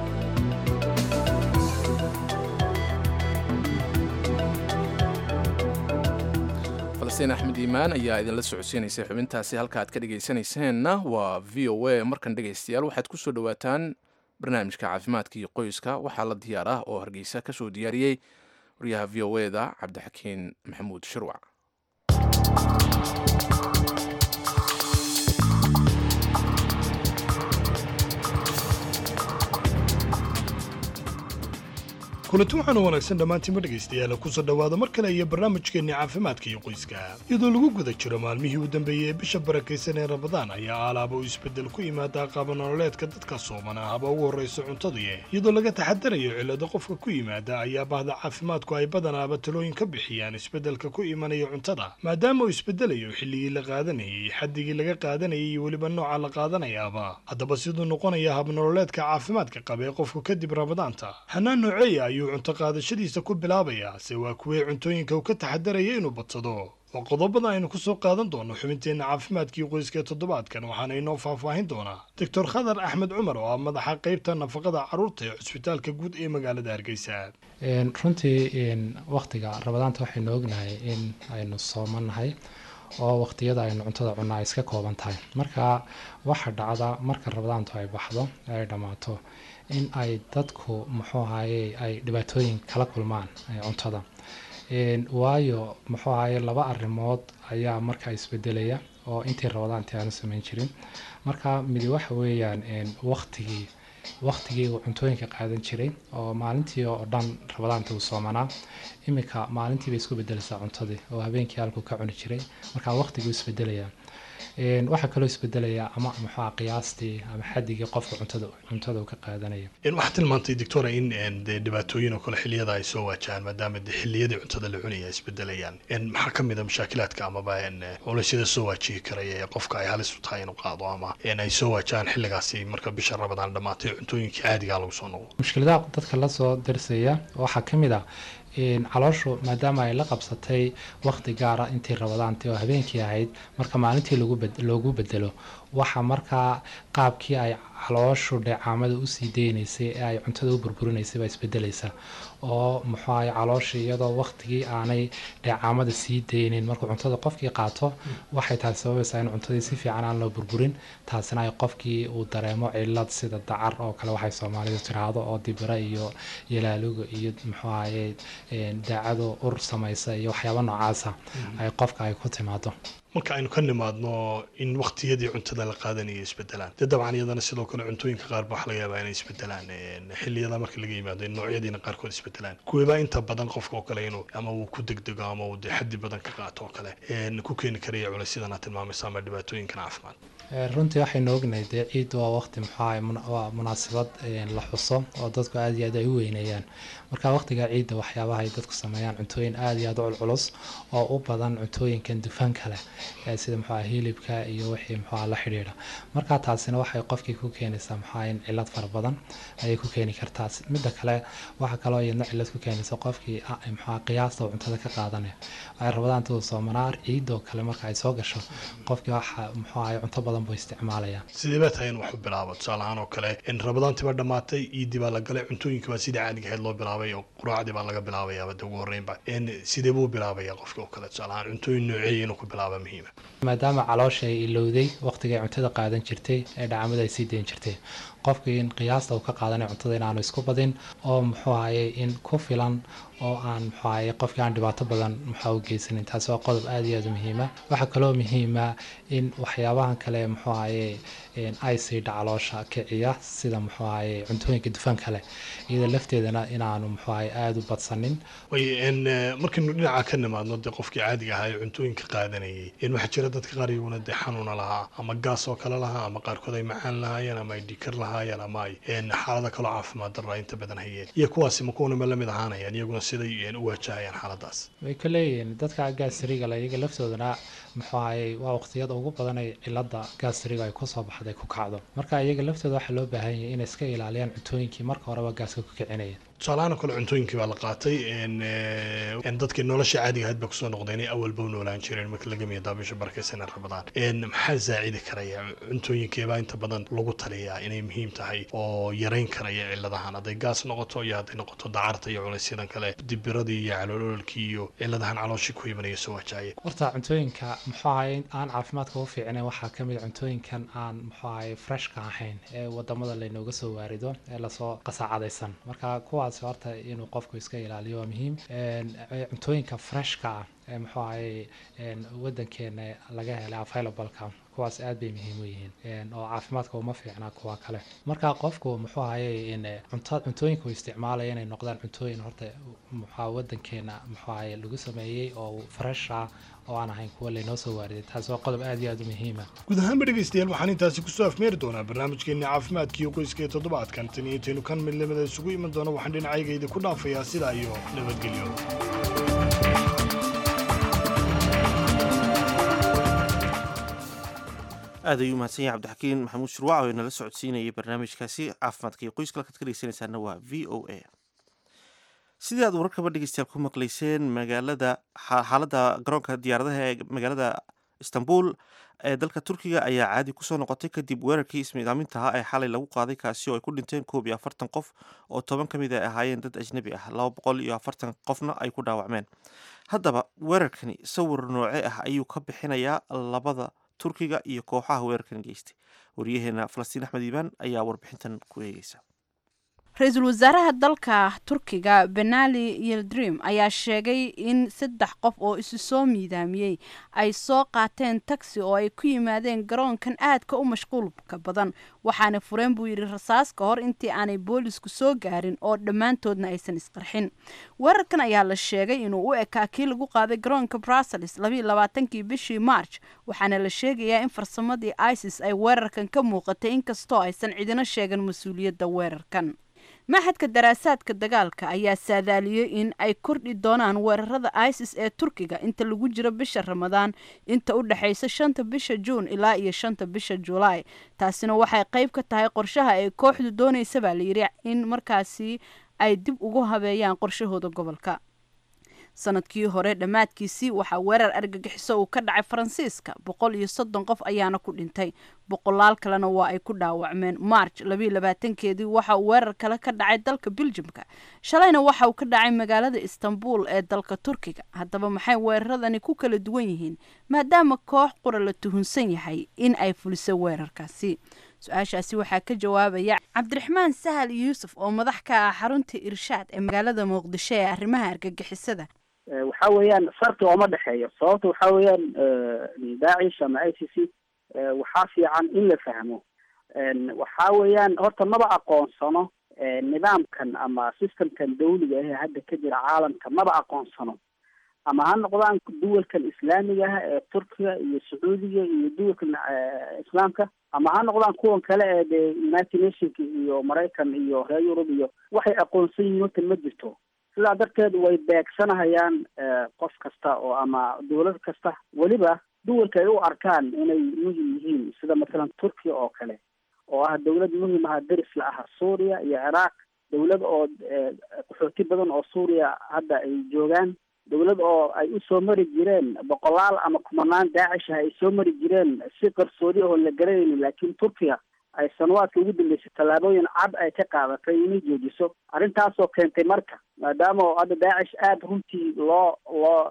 falastiin axmed iimaan ayaa idinla socodsiinaysay xubintaasi halka aad ka dhegaysanayseena waa v o a markan dhegaystayaal waxaad ku soo dhowaataan barnaamijka caafimaadka iyo qoyska waxaa la diyaar ah oo hargeysa ka soo diyaariyey wariyaha v o e da cabdixakiin maxamuud shirwac kulanti waxaanu wanaagsan dhammaantiinma dhegaystayaal kusoo dhowaada mar kale iyo barnaamijkeenni caafimaadka iyo qoyska iyadoo lagu guda jiro maalmihii u dambeeyey ee bisha barakaysan ee rabadaan ayaa alaaba uu isbeddel ku yimaadaa qaabanoololeedka dadka sooman ah haba ugu horrayso cuntadii iyadoo laga taxadarayo cillado qofka ku yimaada ayaa bahda caafimaadku ay badanaaba talooyin ka bixiyaan isbeddelka ku imanaya cuntada maadaama uu isbeddelayo xilligii la qaadanayay xaddigii laga qaadanayay iyo weliba nooca la qaadanayaaba haddaba siduu noqonaya habnololeedka caafimaadka qaba ee qofku kadib rabadaanta xanaan nooceeya ayuu cunto qaadashadiisa ku bilaabayaa se waa kuwee cuntooyinka uu ka taxadaraya inuu badsado waa qodobada aynu ku soo qaadan doono xubinteenna caafimaadkii qoyska ee toddobaadkan waxaana inoo faahfaahin doonaa doctor khadar axmed cumar oo ah madaxa qeybta nafaqada carruurta ee cusbitaalka guud ee magaalada hargeysa runtii wakhtiga rabadaanta waxaynu ognahay in aynu soomanahay oo wakhtiyada aynu cuntada cunaa ay iska kooban tahay marka waxa dhacda marka rabadaantu ay baxdo ay dhammaato in ay dadku muxuu ahaye ay dhibaatooyin kala kulmaan cuntada waayo muxuu ahaye laba arrimood ayaa markaa isbedelaya oo intii rabadaantii aanu samayn jirin marka midi waxa weeyaan waktigii waktigii uu cuntooyinka qaadan jiray oo maalintii oo dhan rabadaanta uu soomanaa iminka maalintii bay isku bedelaysaa cuntadii oo habeenkii halkuu ka cuni jiray marka waktigii isbedelaya waxaa kaloo isbedelaya ama muxua qiyaastii ama xadigii qofka cuntada cuntada uu ka qaadanaya waxaa tilmaantay doctora in dee dhibaatooyin oo kale xilliyada ay soo waajahaan maadaama de xilliyadii cuntada la cunaya ay isbedelayaan maxaa ka mid a mashaakilaadka amaba culeysyada soo waajihi karaya ee qofka ay halis u tahay inuu qaado ama ay soo waajahaan xilligaasi marka bisha rabadaan dhammaatay cuntooyinkii caadigaa lagu soo noqdo mushkiladaha dadka lasoo darsaya waxaa ka mid ah calooshu maadaama ay la qabsatay wakti gaara intii rabadaantii oo habeenkii ahayd marka maalintii loogu bedelo waxa markaa qaabkii ay calooshu dheecaamada usii deynaysay ee ay cuntada u burburinaysay baa isbedelaysa oo muxuu ahay calooshii iyadoo waktigii aanay dheecaamada sii deynin markuu cuntada qofkii qaato waxay taasi sababaysaa in cuntadii si fiican aan loo burburin taasina ay qofkii uu dareemo cilad sida dacar oo kale waxay soomaalidu tiraahdo oo dibira iyo yalaaluga iyo muxuu ahaye daacado ur samaysa iyo waxyaaba noocaasa ay qofka ay ku timaado marka aynu ka nimaadno in waktiyadii cuntada la qaadanaya isbedelaan dee dabcan iyadana sidoo kale cuntooyinka qaar ba waxa laga yaabaa inay isbedelaan xilliyada marka laga yimaado in noocyadiina qaarkood isbedelaan kuwiibaa inta badan qofka oo kale inuu ama uu ku degdego ama uu dee xaddi badan ka qaato oo kale ku keeni karaya culaysyadana aad tilmaamaysa ama dhibaatooyinkan caafimaad runtii waxaynu ognahay dee ciid waa waqti muxuaha waa munaasabad la xuso oo dadku aada iyo aad ay u weyneeyaan marka waqtiga ciidda waxyaabaha ay dadku sameeyaan cuntooyin aada iyo aada u culculus oo u badan cuntooyinkan dufanka leh sida muxuaha hilibka iyo wixii muxuaha la xidhiidha marka taasina waxay qofkii ku keenaysaa muxuaha in cilad fara badan ayay ku keeni kartaa midda kale waxaa kaloo iyadna cilad ku keenaysa qofkii muxuaha qiyaasta uu cuntada ka qaadanaya waxay rabadaan intuu soomanaa ciidoo kale marka ay soo gasho qofkii waxa muxuaha cunto badan buu isticmaalaya sidee baa tahay in wax u bilaabo tusaale ahaan oo kale in rabadaantii baa dhammaatay iidii baa la galay cuntooyinka baa sidii caadiga ahayd loo bilaabay oo quraacdii baa laga bilaabayaaba de ugu horreynba sidee buu bilaabaya qofka oo kale tusaale ahaan cuntooyin nooceeya inuu ku bilaaba muhiima maadaama caloosha ay ilowday waqtigay cuntada qaadan jirtay ee dhacamada ay sii dayn jirtay qofkii in qiyaasta uu ka qaadanay cuntada inaanu isku badin oo muxuu ahaye in ku filan oo aan muxuu ahaye qofkii aan dhibaato badan muxuu u geysanin taasi waa qodob aada iyo aada muhiima waxaa kaloo muhiima in waxyaabahan kale muxuu ahaye icida caloosha kiciya sida muxuu ahaye cuntooyinka dufanka leh iyada lafteedana inaanu muxuu ahaye aada u badsanin markaynu dhinaca ka nimaadno dee qofkii caadiga ahaa ee cuntooyinka qaadanayay waxaa jira dadka qaar iyaguna dee xanuuna lahaa ama gaas oo kale lahaa ama qaarkood ay macaan lahaayeen ama ay dhikar lahaayeen ama ay xaalada kaloo caafimaad darra inta badan hayeen iyo kuwaasi ma kuwanima lamid ahaanayaan iyaguna siday u waajahayaan xaaladaas way ka leeyihiin dadka gaasriga le iyaga laftoodana muxuu ahaye waa waqtiyada ugu badan ay cilada gaasriga ay kusoo baxday ku kacdo marka iyaga laftooda waxaa loo baahan yahay inay iska ilaaliyaan cuntooyinkii marka horeba gaaska ku kicinaya tusaalahaan oo kale cuntooyinkii baa la qaatay dadkii nolosha caadiga ahayd baa kusoo noqday inay awalba u noolaan jireen marka laga miyadaa bisha barakeysan rabadaan maxaa zaacidi karaya cuntooyinkeebaa inta badan lagu taliyaa inay muhiim tahay oo yarayn karaya ciladahan hadday gaas noqoto iyo hadday noqoto dacarta iyo culaysyadan kale dibiradii iyo caloolololkii iyo ciladahan calooshii ku imanaya soo waajahaya horta cuntooyinka muxuu ahaye aan caafimaadka u fiicnayn waxaa ka mid cuntooyinkan aan muxuu ahaye freshka ahayn ee wadamada laynooga soo waarido ee lasoo qasaacadaysan marka kuwaas horta inuu qofku iska ilaaliyo waa muhiim cuntooyinka freshka ah ee muxuu ahaye wadankeena laga helay availableka kuwaas aad bay muhiim u yihiin oo caafimaadka uma fiicnaa kuwa kale marka qofku muxuu ahaye cuntooyinka uu isticmaalaya inay noqdaan cuntooyin horta muxua wadankeena muxuu ahaye lagu sameeyey oo fresh ah oo aan ahayn kuwa laynoo soo waariday taasi waa qodob aad iyo aad u muhiima guud ahaanba dhegaystayaal waxaan intaasi kusoo afmeeri doonaa barnaamijkeenna caafimaadkiiyo qoyska ee toddobaadkan tan iyo intaynu kan mid lamida isugu iman doono waxaan dhinacayga ku dhaafayaa sidaa iyo nabadgelyo aad ayuu mahadsan yahay cabdixakiin maxamuud shurwac oo inala socodsiinayay barnaamijkaasi caafimaadka iyo qoyska halkaad ka dhegeysanaysaana waa v o a sidii aad wararkaba dhegeystayaal ku maqlayseen magaalada xaaladda garoonka diyaaradaha ee magaalada istanbul ee dalka turkiga ayaa caadi kusoo noqotay kadib weerarkii ismiidaaminta ahaa ee xalay lagu qaaday kaasi oo ay ku dhinteen koob iyo afartan qof oo toban ka mid ay ahaayeen dad ajnabi ah laba boqol iyo afartan qofna ay ku dhaawacmeen haddaba weerarkani sawir nooce ah ayuu ka bixinayaa labada turkiga iyo kooxaha weerarkan geystay waryaheena falastiin axmed iibaan ayaa warbixintan ku eegeysa ra-iisul wasaaraha dalka turkiga benali yildrim ayaa sheegay in saddex qof oo isu soo miidaamiyey ay soo qaateen taxi oo ay ku yimaadeen garoonkan aadka u mashquulka badan waxaana fureen buu yidhi rasaas ka hor intii aanay boolisku soo gaarin oo dhammaantoodna aysan isqarxin weerarkan ayaa la sheegay inuu u ekaa kii lagu qaaday garoonka brussels labayo labaatankii bishii march waxaana la sheegayaa in farsamadii isis ay weerarkan ka muuqatay inkastoo aysan cidino sheegan mas-uuliyadda weerarkan maxadka daraasaadka dagaalka ayaa saadaaliyey in ay kordhi doonaan weerarada isis ee turkiga inta lagu jiro bisha ramadaan inta u dhexaysa shanta bisha juun ilaa iyo shanta bisha julaay taasina waxay qayb ka tahay qorshaha ay kooxdu doonaysa baa layidhi in markaasi ay dib ugu habeeyaan qorshahooda gobolka sanadkii hore dhammaadkiisii waxaa weerar argagixiso uu ka dhacay faransiiska boqol iyo soddon qof ayaana ku dhintay boqolaal kalena waa ay ku dhaawacmeen march labayo labaatankeedii waxa uu weerar kale ka dhacay dalka beljimka shalayna waxa uu ka dhacay magaalada istanbul ee dalka turkiga haddaba maxay weeraradani ku kala duwan yihiin maadaama koox qura la tuhunsan yahay in ay fuliso weerarkaasi su-aashaasi waxaa ka jawaabaya cabdiraxmaan sahal yuusuf oo madax ka ah xarunta irshaad ee magaalada muqdisho ee arrimaha argagixisada waxa weeyaan farqi ooma dhexeeyo sababta waxa weeyaan daacish ama i c c waxaa fiican in la fahmo waxa weeyaan horta maba aqoonsano nidaamkan ama systemkan dawliga ah ee hadda ka jira caalamka maba aqoonsano ama ha noqdaan duwalkan islaamiga ah ee turkiga iyo sacuudiga iyo duwalkan islaamka ama ha noqdaan kuwan kale ee dee united nationka iyo maraykan iyo reer yurub iyo waxay aqoonsan yihiin horta ma jirto sidaa darteed way beegsanahayaan qof kasta oo ama dawlad kasta weliba duwalka ay u arkaan inay muhim yihiin sida mathalan turkiya oo kale oo ah dawlad muhim ah deris la ah suuriya iyo ciraaq dawlad oo qaxooti badan oo suuriya hadda ay joogaan dawlad oo ay usoo mari jireen boqolaal ama kumanaan daacish ah ay soo mari jireen si qarsoodi oon la garanaynin laakiin turkiya ay sanawaadka ugu dambeysay tallaabooyin cad ay ka qaadatay inay joojiso arrintaasoo keentay marka maadaama oo hadda daacish aada runtii loo loo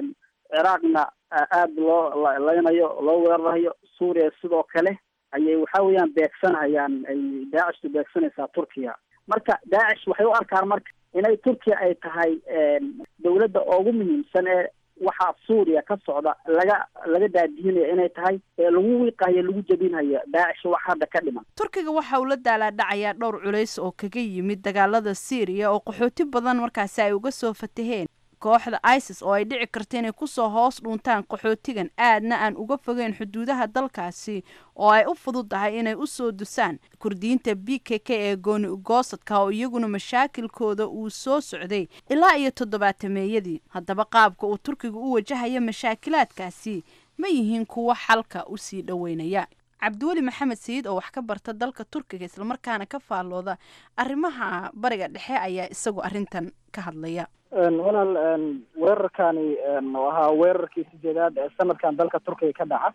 ciraaqna aada loo leynayo loo weerarayo suuriya sidoo kale ayay waxa weeyaan beegsanayaan ay daacishtu beegsanaysaa turkiya marka daacish waxay u arkaan marka inay turkiya ay tahay dawladda ugu muhiimsan ee waxaa suuriya ka socda laga laga daadihinaya inay tahay ee lagu wiiqayo lagu jabinhayo daacish wax hadda ka dhiman turkiga waxa uu la daalaadhacayaa dhowr culays oo kaga yimid dagaalada syriya oo qaxooti badan markaasi ay uga soo fataheen kooxda isis oo ay dhici karta inay kusoo hoos dhuuntaan qaxootigan aadna aan uga fogeyn xuduudaha dalkaasi oo ay u fududahay inay usoo dusaan kurdiyiinta b k k ee gooni ugoosadka oo iyaguna mashaakilkooda uu soo socday ilaa iyo toddobaatameeyadii haddaba qaabka uu turkiga u wajahaya mashaakilaadkaasi ma yihiin kuwo xalka usii dhoweynaya cabdiweli maxamed sayid oo wax ka barta dalka turkiga islamarkaana ka faallooda arrimaha bariga dhexe ayaa isagu arrintan ka hadlaya walaal weerarkani oo ahaa weerarkii sideedaad ee sanadkan dalka turkiga ka dhaca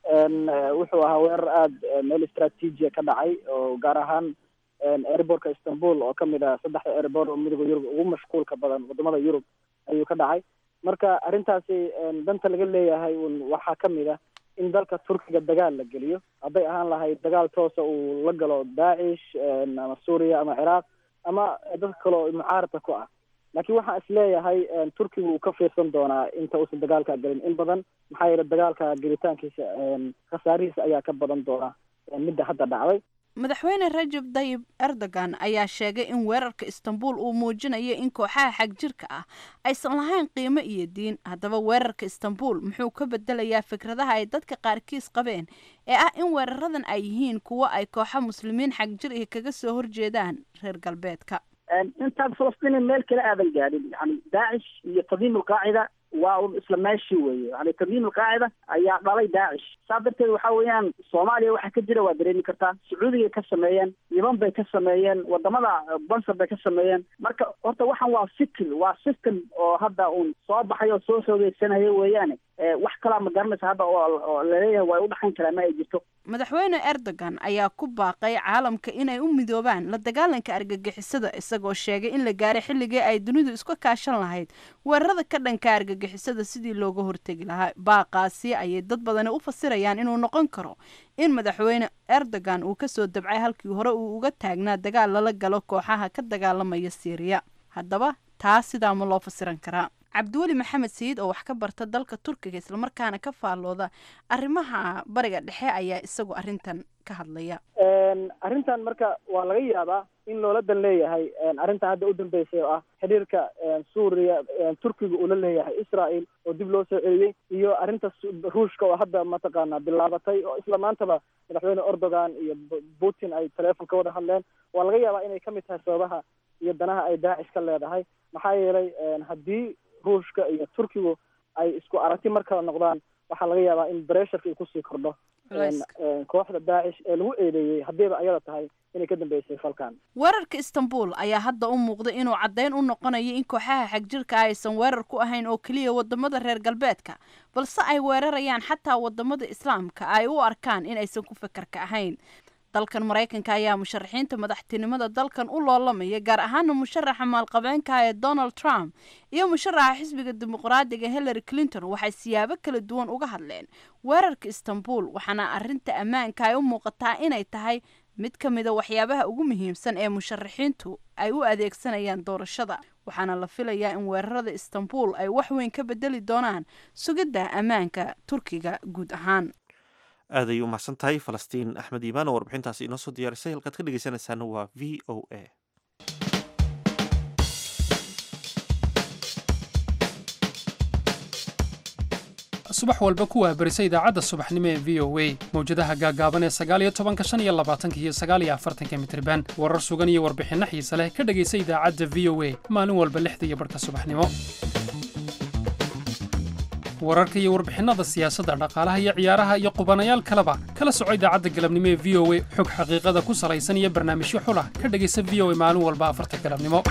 wuxuu ahaa weerar aada meel istraatiijiya ka dhacay oo gaar ahaan airbortka istanbul oo kamid ah saddexda airbort oo midooda yurub ugu mashquulka badan wadamada yurub ayuu ka dhacay marka arrintaasi danta laga leeyahay un waxaa kamid ah in dalka turkiga dagaal la geliyo hadday ahaan lahayd dagaal toosa uu la galo daacish ama suuriya ama ciraaq ama dadka kale oo mucaaradka ku ah laakiin waxaan is leeyahay turkiga uu ka fiirsan doonaa inta uusan dagaalka gelin in badan maxaa yeele dagaalka gelitaankiisa khasaarihiisa ayaa ka badan doona midda hadda dhacday madaxweyne rajab dayib erdogan ayaa sheegay in weerarka istanbul uu muujinayo in kooxaha xagjirka ah aysan lahayn qiimo iyo diin haddaba weerarka istanbul muxuu ka bedelayaa fikradaha ay dadka qaarkiis qabeen ee ah in weeraradan ay yihiin kuwo ay kooxa muslimiin xagjir iyo kaga soo horjeedaan reer galbeedka intaan falastiin meel kale aadan gaadhin yani daacish iyo tadiim alqaacida waa un isla meeshii weeye yani tandiim alqaacida ayaa dhalay daacish saa darteed waxa weeyaan soomaaliya waxaa ka jira waa dareemi kartaa sacuudigay ka sameeyeen yeman bay ka sameeyeen wadamada bansar bay ka sameeyeen marka horta waxan waa fikir waa system oo hadda un soo baxay oo soo xoogeysanaya weeyaane wax kalaa ma garanaysa hadda oo laleeyahay waa udhaxayn karaa ma ay jirto madaxweyne erdogan ayaa ku baaqay caalamka inay u midoobaan la dagaalanka argagixisada isagoo sheegay in la gaaray xilligii ay dunidu iska kaashan lahayd weerarada ka dhanka argagixisada sidii looga hortegi lahaa baaqaasi ayay dad badani u fasirayaan inuu noqon karo in madaxweyne erdogan uu kasoo dabcay halkii hore uu uga taagnaa dagaal lala galo kooxaha ka dagaalamaya syriya haddaba taa sidaa ma loo fasiran karaa cabdiweli maxamed sayid oo wax ka barta dalka turkiga islamarkaana ka faallooda arrimaha bariga dhexe ayaa isagu arrintan ka hadlaya arrintan marka waa laga yaabaa in loola dan leeyahay arrintan hadda u dambeysay oo ah xidhiirka suuriya turkiga uu la leeyahay israel oo dib loo soo celiyey iyo arrinta ruushka oo hadda mataqaana bilaabatay oo isla maantaba madaxweyne erdogan iyo putin ay teleefon ka wada hadleen waa laga yaabaa inay kamid tahay sababaha iyo danaha ay daacish ka leedahay maxaa yeelay haddii ruushka iyo turkigu ay isku aragti mar kale noqdaan waxaa laga yaabaa in bresharka uu kusii kordho kooxda daacish ee lagu eedeeyey haddiiba ayada tahay inay ka dambeysay falkan weerarka istanbul ayaa hadda u muuqda inuu caddeyn u noqonayo in kooxaha xagjirka aysan weerar ku ahayn oo keliya wadamada reer galbeedka balse ay weerarayaan xataa wadamada islaamka ay u arkaan in aysan ku fekerka ahayn dalkan maraykanka ayaa musharaxiinta madaxtinimada dalkan u loolamaya gaar ahaana musharaxa maalqabeenka ee donald trump iyo musharaxa xisbiga dimuqraadiga hillary clinton waxay siyaabo kala duwan uga hadleen weerarka istanbul waxaana arinta ammaanka ay u muuqataa inay tahay mid ka mida waxyaabaha ugu muhiimsan ee musharaxiintu ay u adeegsanayaan doorashada waxaana la filayaa in weerarada istanbul ay wax weyn ka bedeli doonaan sugidda ammaanka turkiga guud ahaan aad ayay u mahadsan tahay falastiin axmed iimaan oo warbixintaasi inoo soo diyaarisay halkaad ka dhegeysanaysaana waa v o a subax walba ku waabarisa idaacadda subaxnimo ee v o a mawjadaha gaagaaban ee sagaaliyo tobanka shan iyo labaatanka iyo sagaaliyo afartanka mitriban warar sugan iyo warbixinno xiise leh ka dhegaysa idaacadda v o a maalin walba lixda iyo barhka subaxnimo wararka iyo warbixinada siyaasadda dhaqaalaha iyo ciyaaraha iyo qubanayaal kaleba kala soco idaacadda galabnimo ee v o a xog xaqiiqada ku salaysan iyo barnaamijyo xulah ka dhegaysa v o a maalin walba afarta galabnimo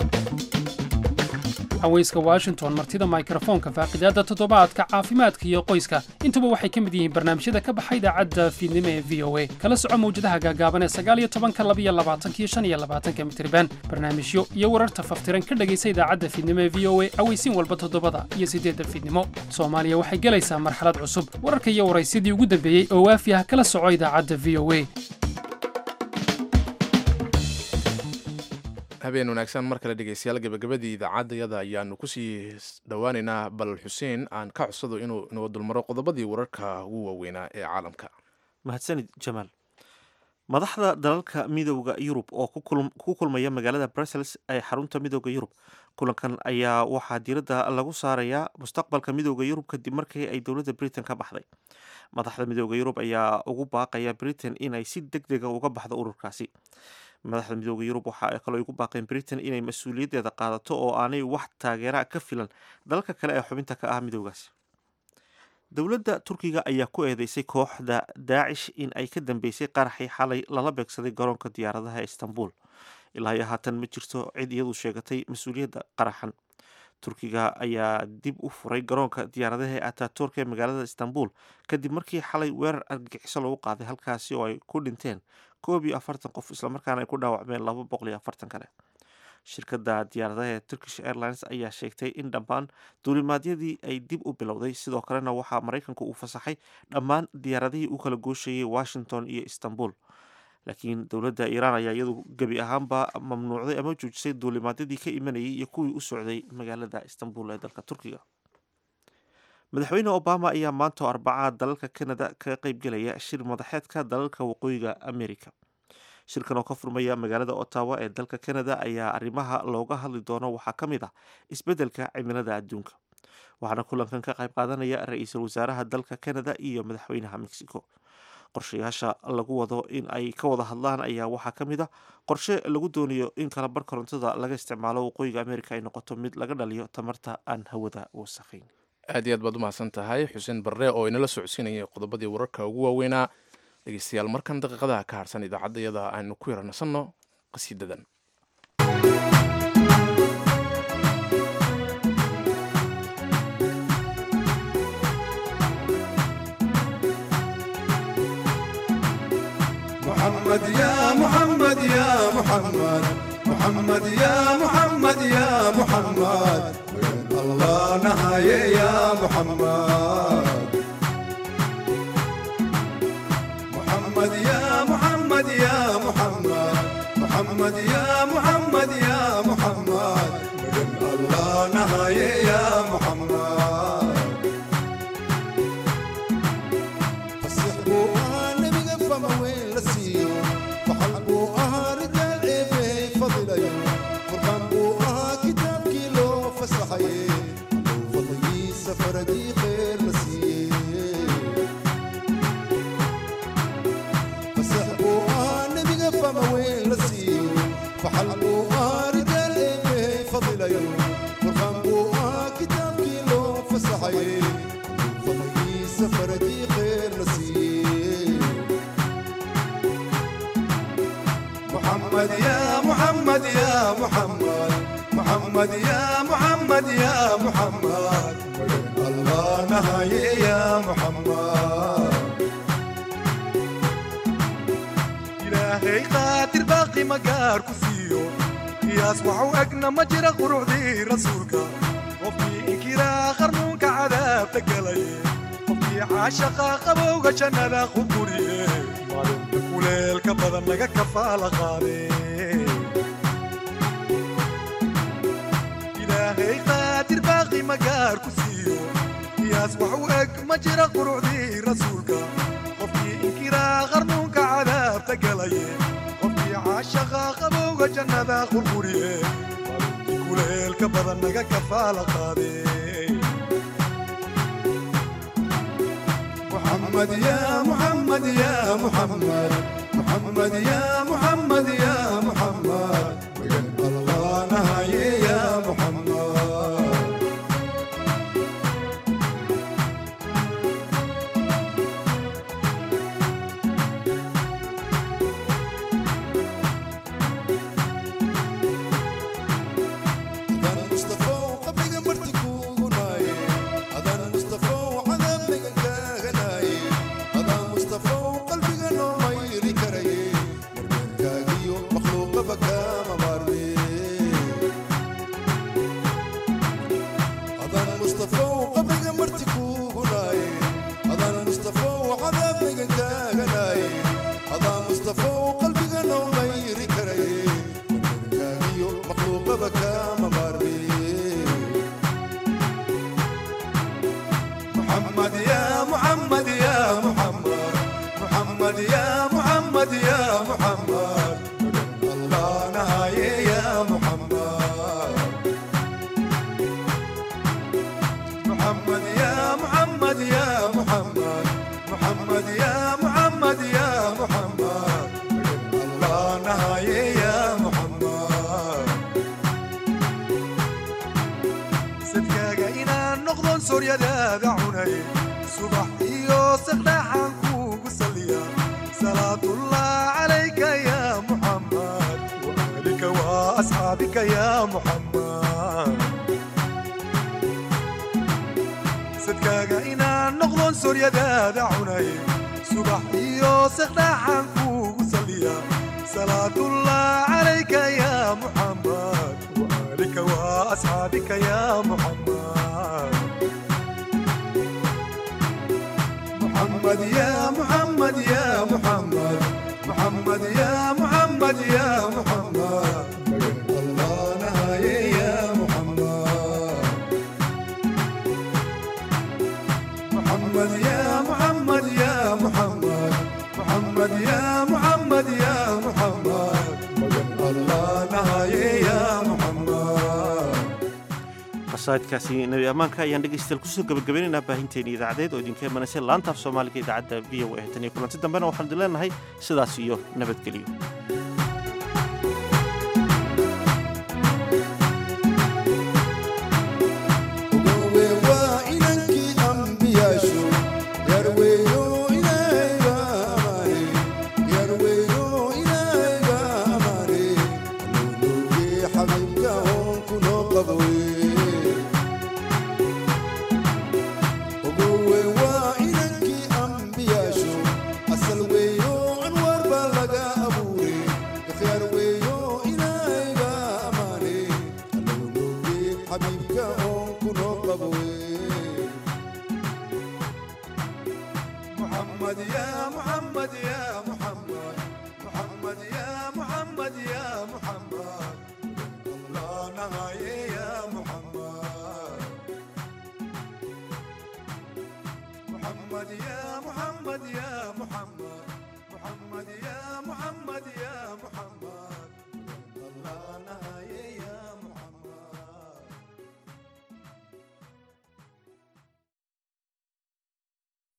haweyska washington martida mikrofoonka faaqidaadda toddobaadka caafimaadka iyo qoyska intuba waxay ka mid yihiin barnaamijyada ka baxa idaacadda fiidnimo ee v o a kala soco mawjadaha gaagaaban ee sagaaliyo tobanka labiyo labaatanka iyo shan iyo labaatanka mitriban barnaamijyo iyo wararta faftiran ka dhegaysa idaacadda fiidnimo ee v o a aweysiin walba toddobada iyo siddeedda fiidnimo soomaaliya waxay gelaysaa marxalad cusub wararka iyo waraysyadii ugu dambeeyey oo waafi ah kala soco idaacadda v o a habeen wanaagsan mar kale dhegeystayaal gabagabadii idaacaddayada ayaanu kusii dhowaaneynaa bal xuseen aan ka codsado inuu inoo dulmaro qodobadii wararka ugu waaweynaa ee caalamka mahadsanid jamaal madaxda dalalka midooda yurub oo ku kulmaya magaalada brussels ee xarunta midooda yurub kulankan ayaa waxaa diiradda lagu saarayaa mustaqbalka midooda yurub kadib markii ay dowladda britain ka baxday madaxda midooda yurub ayaa ugu baaqaya britain inay si deg dega uga baxdo ururkaasi madaxda midooda yurub waxa ay kaloo igu baaqeen britain inay mas-uuliyaddeeda qaadato oo aanay wax taageera ka filan dalalka kale ee xubinta ka ah midoogaasi dowladda turkiga ayaa ku eedeysay kooxda daacish in ay ka dambeysay qaraxii xalay lala beegsaday garoonka diyaaradaha ee istanbul ilaa iyo haatan ma jirto cid iyadu sheegatay mas-uuliyadda qaraxan turkiga ayaa dib u furay garoonka diyaaradaha ee ataturk ee magaalada istanbul kadib markii xalay weerar argagixiso lagu qaaday halkaasi oo ay ku dhinteen koob iyo afartan qof islamarkaana ay ku dhaawacmeen laba boqol iyo afartan kale shirkadda diyaaradaha ee turkish airlines ayaa sheegtay in dhammaan duulimaadyadii ay dib u bilowday sidoo kalena waxaa maraykanku uu fasaxay dhammaan diyaaradihii u kala gooshayay washington iyo istanbul laakiin dowladda iiraan ayaa iyadu gebi ahaanba mamnuucday ama joojisay duulimaadyadii ka imanayay iyo kuwii u socday magaalada istanbul ee dalka turkiga madaxweyne obama ayaa maanta arbacaa dalalka canada kaga qeybgelaya shir madaxeedka dalalka waqooyiga america shirkan oo ka furmaya magaalada ottawa ee dalka canada ayaa arrimaha looga hadli doono waxaa ka mid ah isbeddelka cimilada adduunka waxaana kulankan ka qayb qaadanaya ra-iisul wasaaraha dalka canada iyo madaxweynaha mexico qorshayaasha lagu wado in ay ka wada hadlaan ayaa waxaa ka mid a qorshe lagu doonayo in kala bar korontada laga isticmaalo waqooyiga america ay noqoto mid laga dhaliyo tamarta aan hawada wasakhayn aad iyo aad baad umahadsan tahay xuseen barre oo inala socodsiinayay qodobadii wararka ugu waaweynaa dhegeystayaal markan daqiiqadaha ka harsan idaacaddayada aynu ku yaranasanno qasiidadan محمد يا محمد يا محمد محمد يا محمد يا محمد وين الله نهاية يا محمد محمد يا محمد يا محمد محمد يا محمد يا محمد وين الله نهاية يا محمد فصحبوا أنا بقفة وين لسيو فحلبوا أها رجال إيه فضل يوم قربان بوها كتاب كيلو فسحي فضلي سفر دي خير نسيه فسحبوا أنا بقفة وين لسيو فحلبوا أها رجال إيه فضل يوم قربان بوها كتاب كيلو فسحي فضلي سفر دي خير نسيه محمد يا محمد يا محمد محمد يا محمد يا محمد الله نهاية يا محمد إلهي قاتل باقي مقار كسيو قياس وحو أقنا مجرى قروع ذي رسولك وفي إنكرا خرنونك عذاب تقلي وفي عاشقا قبوغ جنة خبوري kuleelka badan laga kafaala qaade ilaahay qaadir baaqi magaar ku siiyo qiyaas wax u eg ma jira qurucdii rasuulka qofkii inkiraa qarnuunka cadaabta galaye qofkii caashaqa qabowga jannada qurquriye kuleelka badan laga kafaala qaade محمد يا محمد يا محمد محمد يا محمد يا محمد وين الله نهاية يا محمد أذان مصطفى وقبل مرتكو غناي أذان مصطفى وعذاب غناي أذان مصطفى وقلبي غنو ما يري كري مرمين كاغيو مخلوق بكا مبارني أذان مصطفى وقبل مرتكو غناي أذان مصطفى وعذاب غناي أذان مصطفى وقلبي غنو ما يري كري كاغيو مخلوق بكا مبارني محمد يا محمد يا محمد محمد يا محمد يا محمد الله نهاية يا محمد محمد يا محمد يا محمد محمد يا محمد يا محمد الله نهاية يا محمد sadkaaga inaan noqdon sooryadaada cunay subax iyo saqdhaxaan kuugu saliya salaatullah calayka ya muxammad waalika waa asxaabika ya muxammad sadkaaga inaan noqdon sooryadaada cunay subax iyo saqdhaxaan kuugu saliya salaatullah calayka ya muxammad وآلك وأصحابك يا محمد محمد يا محمد يا محمد محمد يا محمد يا محمد الله نهاية يا محمد محمد يا محمد يا محمد محمد يا محمد يا محمد الله نهاية يا محمد qasaidkaasi nebi ammaanka ayaan dhegaystayaal kusoo gabagabaynaynaa baahinteeni idaacadeed oo idinka imanaysa laanta af soomaaliga idaacadda v o a tan iyo kulanti dambena waxaanu idin leenahay sidaas iyo nabadgelyo محمد يا محمد يا محمد محمد يا محمد يا محمد الله نهاية يا محمد محمد يا محمد يا محمد محمد يا محمد يا محمد الله نهاية